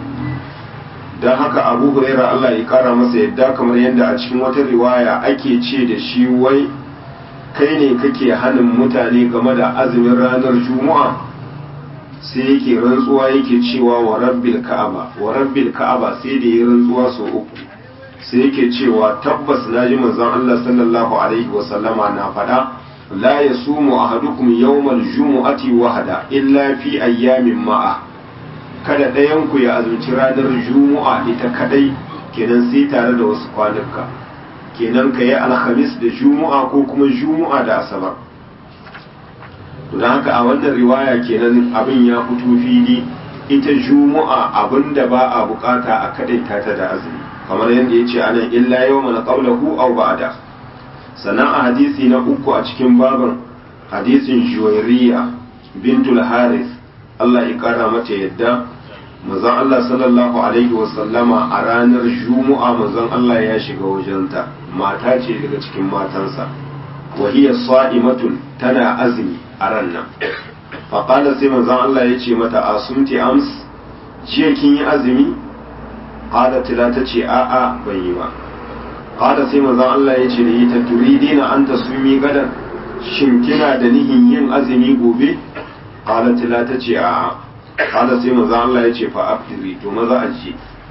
don haka abu huraira Allah ya kara masa yadda kamar yadda a cikin wata riwaya ake ce da shi wai kai ne kake hannun mutane game da azumin ranar juma'a sai yake rantsuwa yake cewa wa rabbil ka'aba wa rabbil ka'aba sai da ya rantsuwa sau uku sai yake cewa tabbas na ji manzon Allah sallallahu alaihi wa sallama na faɗa la yasumu ahadukum yawmal jumu'ati wahda illa fi ayyamin ma'a kada ɗayan ku ya azumci ranar juma'a ita kadai kenan sai tare da wasu kwanuka kenan ka yi alhamis da juma'a ko kuma juma'a da asabar don haka a wannan riwaya kenan abin ya fito fili ita juma'a abin da ba a bukata a kadaita ta da azumi kamar yadda ya ce anan illa yau mana qawlahu aw ba'da sannan a hadisi na uku a cikin baban hadisin juwairiya bintul haris Allah ya kara mata yadda manzon Allah sallallahu alaihi wasallama a ranar juma'a manzon Allah ya shiga wajenta mata ce daga cikin matansa wa hiya sa'imatun tana azumi a ran nan fa qala sai manzon Allah ya ce mata asumti ams jiya kin yi azumi qalat la ta ce a a ban yi ba qala sai manzon Allah ya ce da ita turidina an tasumi gadan shin kina da nihin yin azumi gobe qalat la ta ce a a kada sai manzo Allah ya ce fa aftiri to maza aji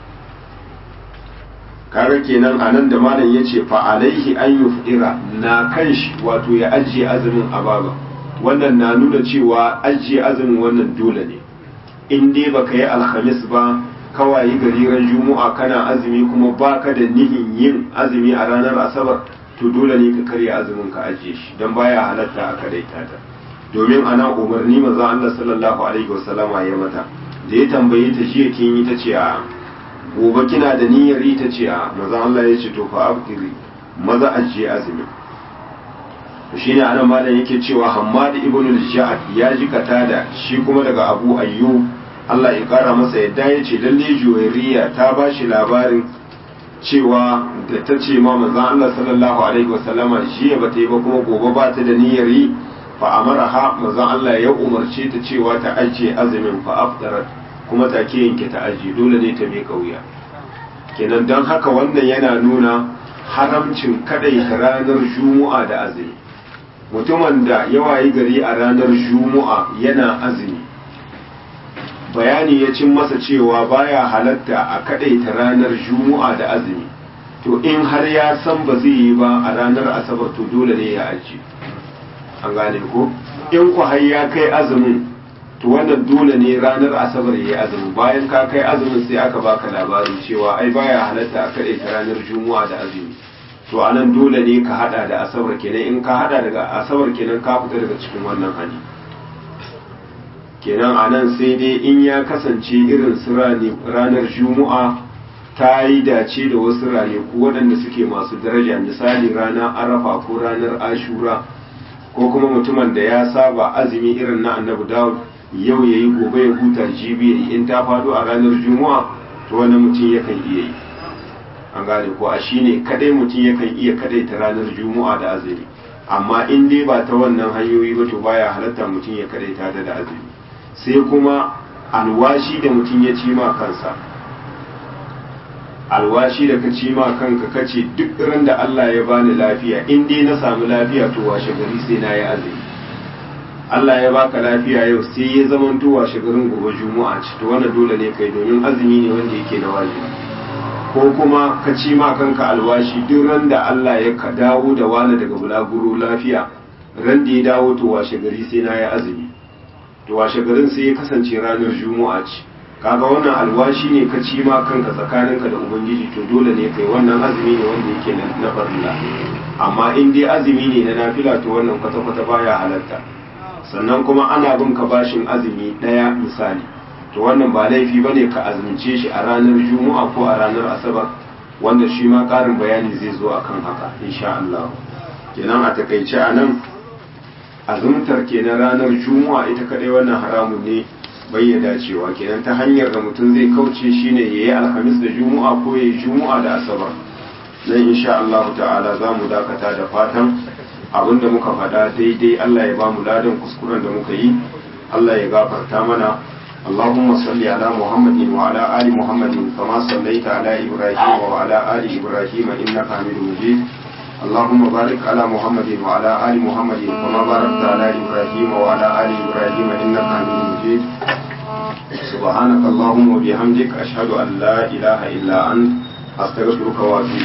kaga kenan anan da malam ya ce fa alaihi an yufdira na kan shi wato ya ajiye azumin ababa wannan na nuna cewa ajiye azumin wannan dole ne in dai baka yi alhamis ba kawai gari ran juma'a kana azumi kuma baka da nihin yin azumi a ranar asabar to dole ne ka karya azumin ka ajiye shi dan baya halatta a kadaita ta domin ana umarni manzo Allah sallallahu alaihi wasallama ya mata da ya tambaye ta jiya kin yi ta ce a gobe kina da niyyar yi ta ce a manzo Allah ya ce to fa abdiri maza ajiye azumi to shine anan malam yake cewa Hammad ibn al-Ja'ad ya ji katada shi kuma daga Abu Ayyub Allah ya kara masa yadda ya ce lalle Juwairiya ta ba shi labarin cewa da ta ce ma manzo Allah sallallahu alaihi wasallama jiya ba ta yi ba kuma gobe ba ta da niyyar yi fa amaraha manzon Allah ya umarce ta cewa ta ajiye azumin fa aftarat kuma take yanke ta ajiye dole ne ta miƙa wuya kenan don haka wannan yana nuna haramcin kadai ranar juma'a da azumi mutumin da ya wayi gari a ranar juma'a yana azumi bayani ya cin masa cewa baya halatta a kadaita ranar juma'a da azumi to in har ya san ba zai yi ba a ranar asabar to dole ne ya ajiye an gane ko in ku har ya kai azumin to wannan dole ne ranar asabar ya yi azumin bayan ka kai azumin sai aka baka labarin cewa ai baya halatta a kaɗai ta ranar juma'a da azumi to anan dole ne ka hada da asabar kenan in ka hada daga asabar kenan ka fita daga cikin wannan hali kenan anan sai dai in ya kasance irin su ranar juma'a ta yi dace da wasu ranaku waɗanda suke masu daraja misali ranar arafa ko ranar ashura ko kuma mutumin da ya saba azumi irin na annabi dawud yau ya yi gobe ya huta jibi ya yi in ta faɗo a ranar juma'a to wani mutum yakan iya yi an gane ko a shine kadai mutum yakan iya kadai ta ranar juma'a da azumi amma in dai ba ta wannan hanyoyi ba to baya halatta mutum ya kadai ta da azumi sai kuma alwashi da mutum ya ci ma kansa alwashi da ka ci ma kanka kace duk ran da Allah ya bani lafiya in dai na samu lafiya to washe gari sai na yi azumi Allah ya baka lafiya yau sai ya zama to washe garin gobe juma'a ci to wannan dole ne kai domin azumi ne wanda yake na wajibi ko kuma ka ci ma kanka alwashi duk ran da Allah ya ka dawo da wani daga bulaguro lafiya ran da ya dawo to washe gari sai na yi azumi to washe garin sai ya kasance ranar juma'a ce kaga wannan alwashi ne ka ci ma kanka tsakaninka da ubangiji to dole ne kai wannan azumi ne wanda yake na farilla amma in dai azumi ne na nafila to wannan kwata-kwata baya halatta sannan kuma ana bin ka bashin azumi ɗaya misali to wannan ba laifi bane ka azumce shi a ranar juma'a ko a ranar asabar wanda shi ma ƙarin bayani zai zo akan haka insha Allah kenan a takaice a nan azumtar kenan ranar juma'a ita kadai wannan haramun ne bai dacewa kenan ta hanyar da mutum zai kauce shine yayi alhamis da juma'a ko yayi juma'a da asabar dan insha Allah ta'ala za mu dakata da fatan abinda muka faɗa daidai Allah ya ba mu ladan kuskuren da muka yi Allah ya gafarta mana اللهم صل على محمد وعلى آل محمد كما صليت على إبراهيم وعلى آل إبراهيم إنك حميد مجيد اللهم بارك على محمد وعلى آل محمد كما باركت على إبراهيم وعلى آل إبراهيم إنك حميد مجيد سبحانك اللهم وبحمدك أشهد أن لا إله إلا أنت أستغفرك وأتوب